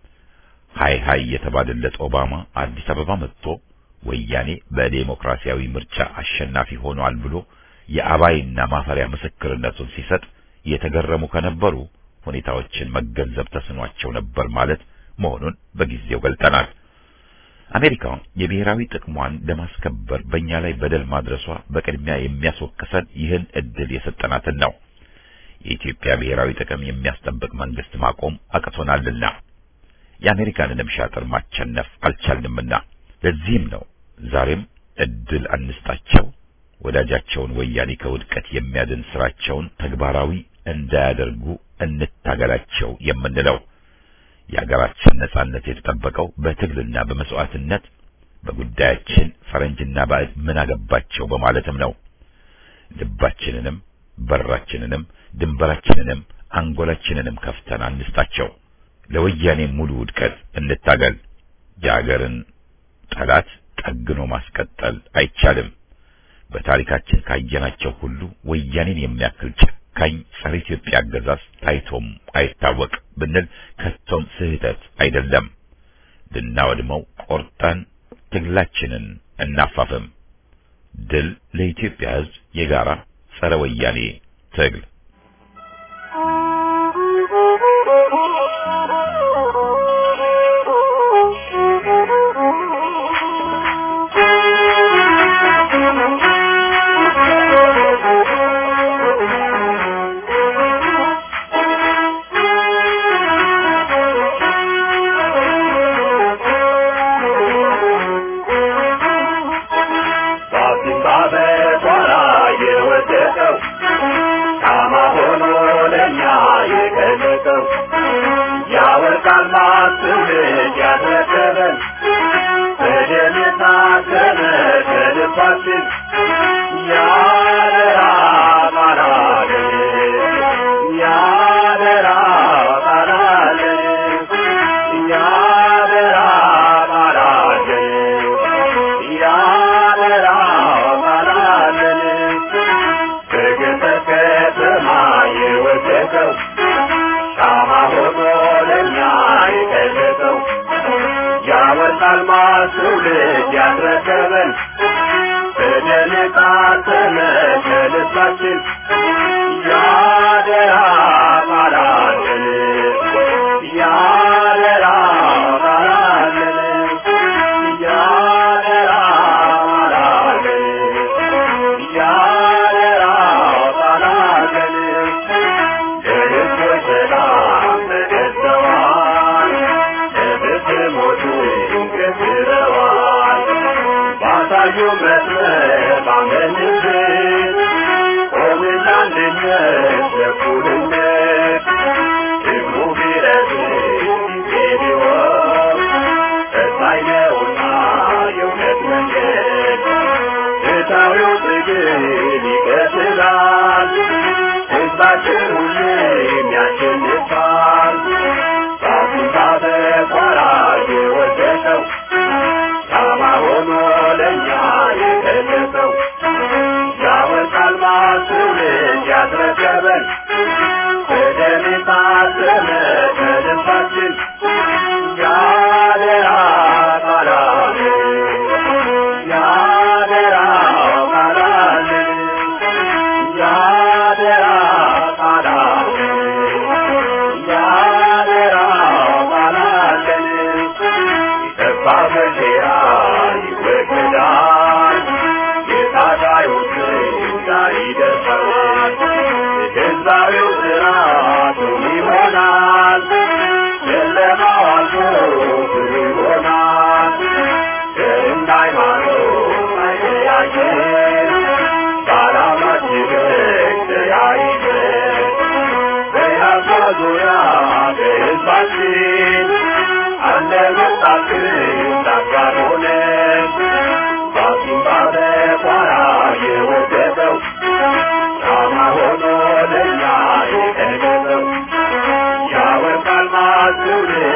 S1: ሃይ ሃይ የተባለለት ኦባማ አዲስ አበባ መጥቶ ወያኔ በዴሞክራሲያዊ ምርጫ አሸናፊ ሆኗል ብሎ የአባይና ማፈሪያ ምስክርነቱን ሲሰጥ የተገረሙ ከነበሩ ሁኔታዎችን መገንዘብ ተስኗቸው ነበር ማለት መሆኑን በጊዜው ገልጠናል። አሜሪካ የብሔራዊ ጥቅሟን ለማስከበር በእኛ ላይ በደል ማድረሷ በቅድሚያ የሚያስወቅሰን ይህን እድል የሰጠናትን ነው። የኢትዮጵያ ብሔራዊ ጥቅም የሚያስጠብቅ መንግስት ማቆም አቅቶናልና የአሜሪካንንም ሻጥር ማቸነፍ አልቻልንምና ለዚህም ነው ዛሬም እድል አንስጣቸው፣ ወዳጃቸውን ወያኔ ከውድቀት የሚያድን ስራቸውን ተግባራዊ እንዳያደርጉ እንታገላቸው የምንለው። የሀገራችን ነጻነት የተጠበቀው በትግልና በመስዋዕትነት በጉዳያችን ፈረንጅና ባዕድ ምን አገባቸው በማለትም ነው። ልባችንንም
S5: በራችንንም ድንበራችንንም አንጎላችንንም ከፍተን አንስጣቸው። ለወያኔ ሙሉ ውድቀት እንታገል። የአገርን ጠላት ጠግኖ ማስቀጠል አይቻልም። በታሪካችን ካየናቸው ሁሉ ወያኔን የሚያክል ጨካኝ ጸረ ኢትዮጵያ አገዛዝ ታይቶም አይታወቅ ብንል ከቶም ስህተት አይደለም። ልናወድመው ቆርጠን ትግላችንን እናፋፍም። ድል ለኢትዮጵያ ሕዝብ የጋራ ጸረ ወያኔ ትግል።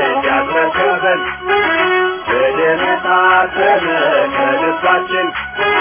S6: ከልባችን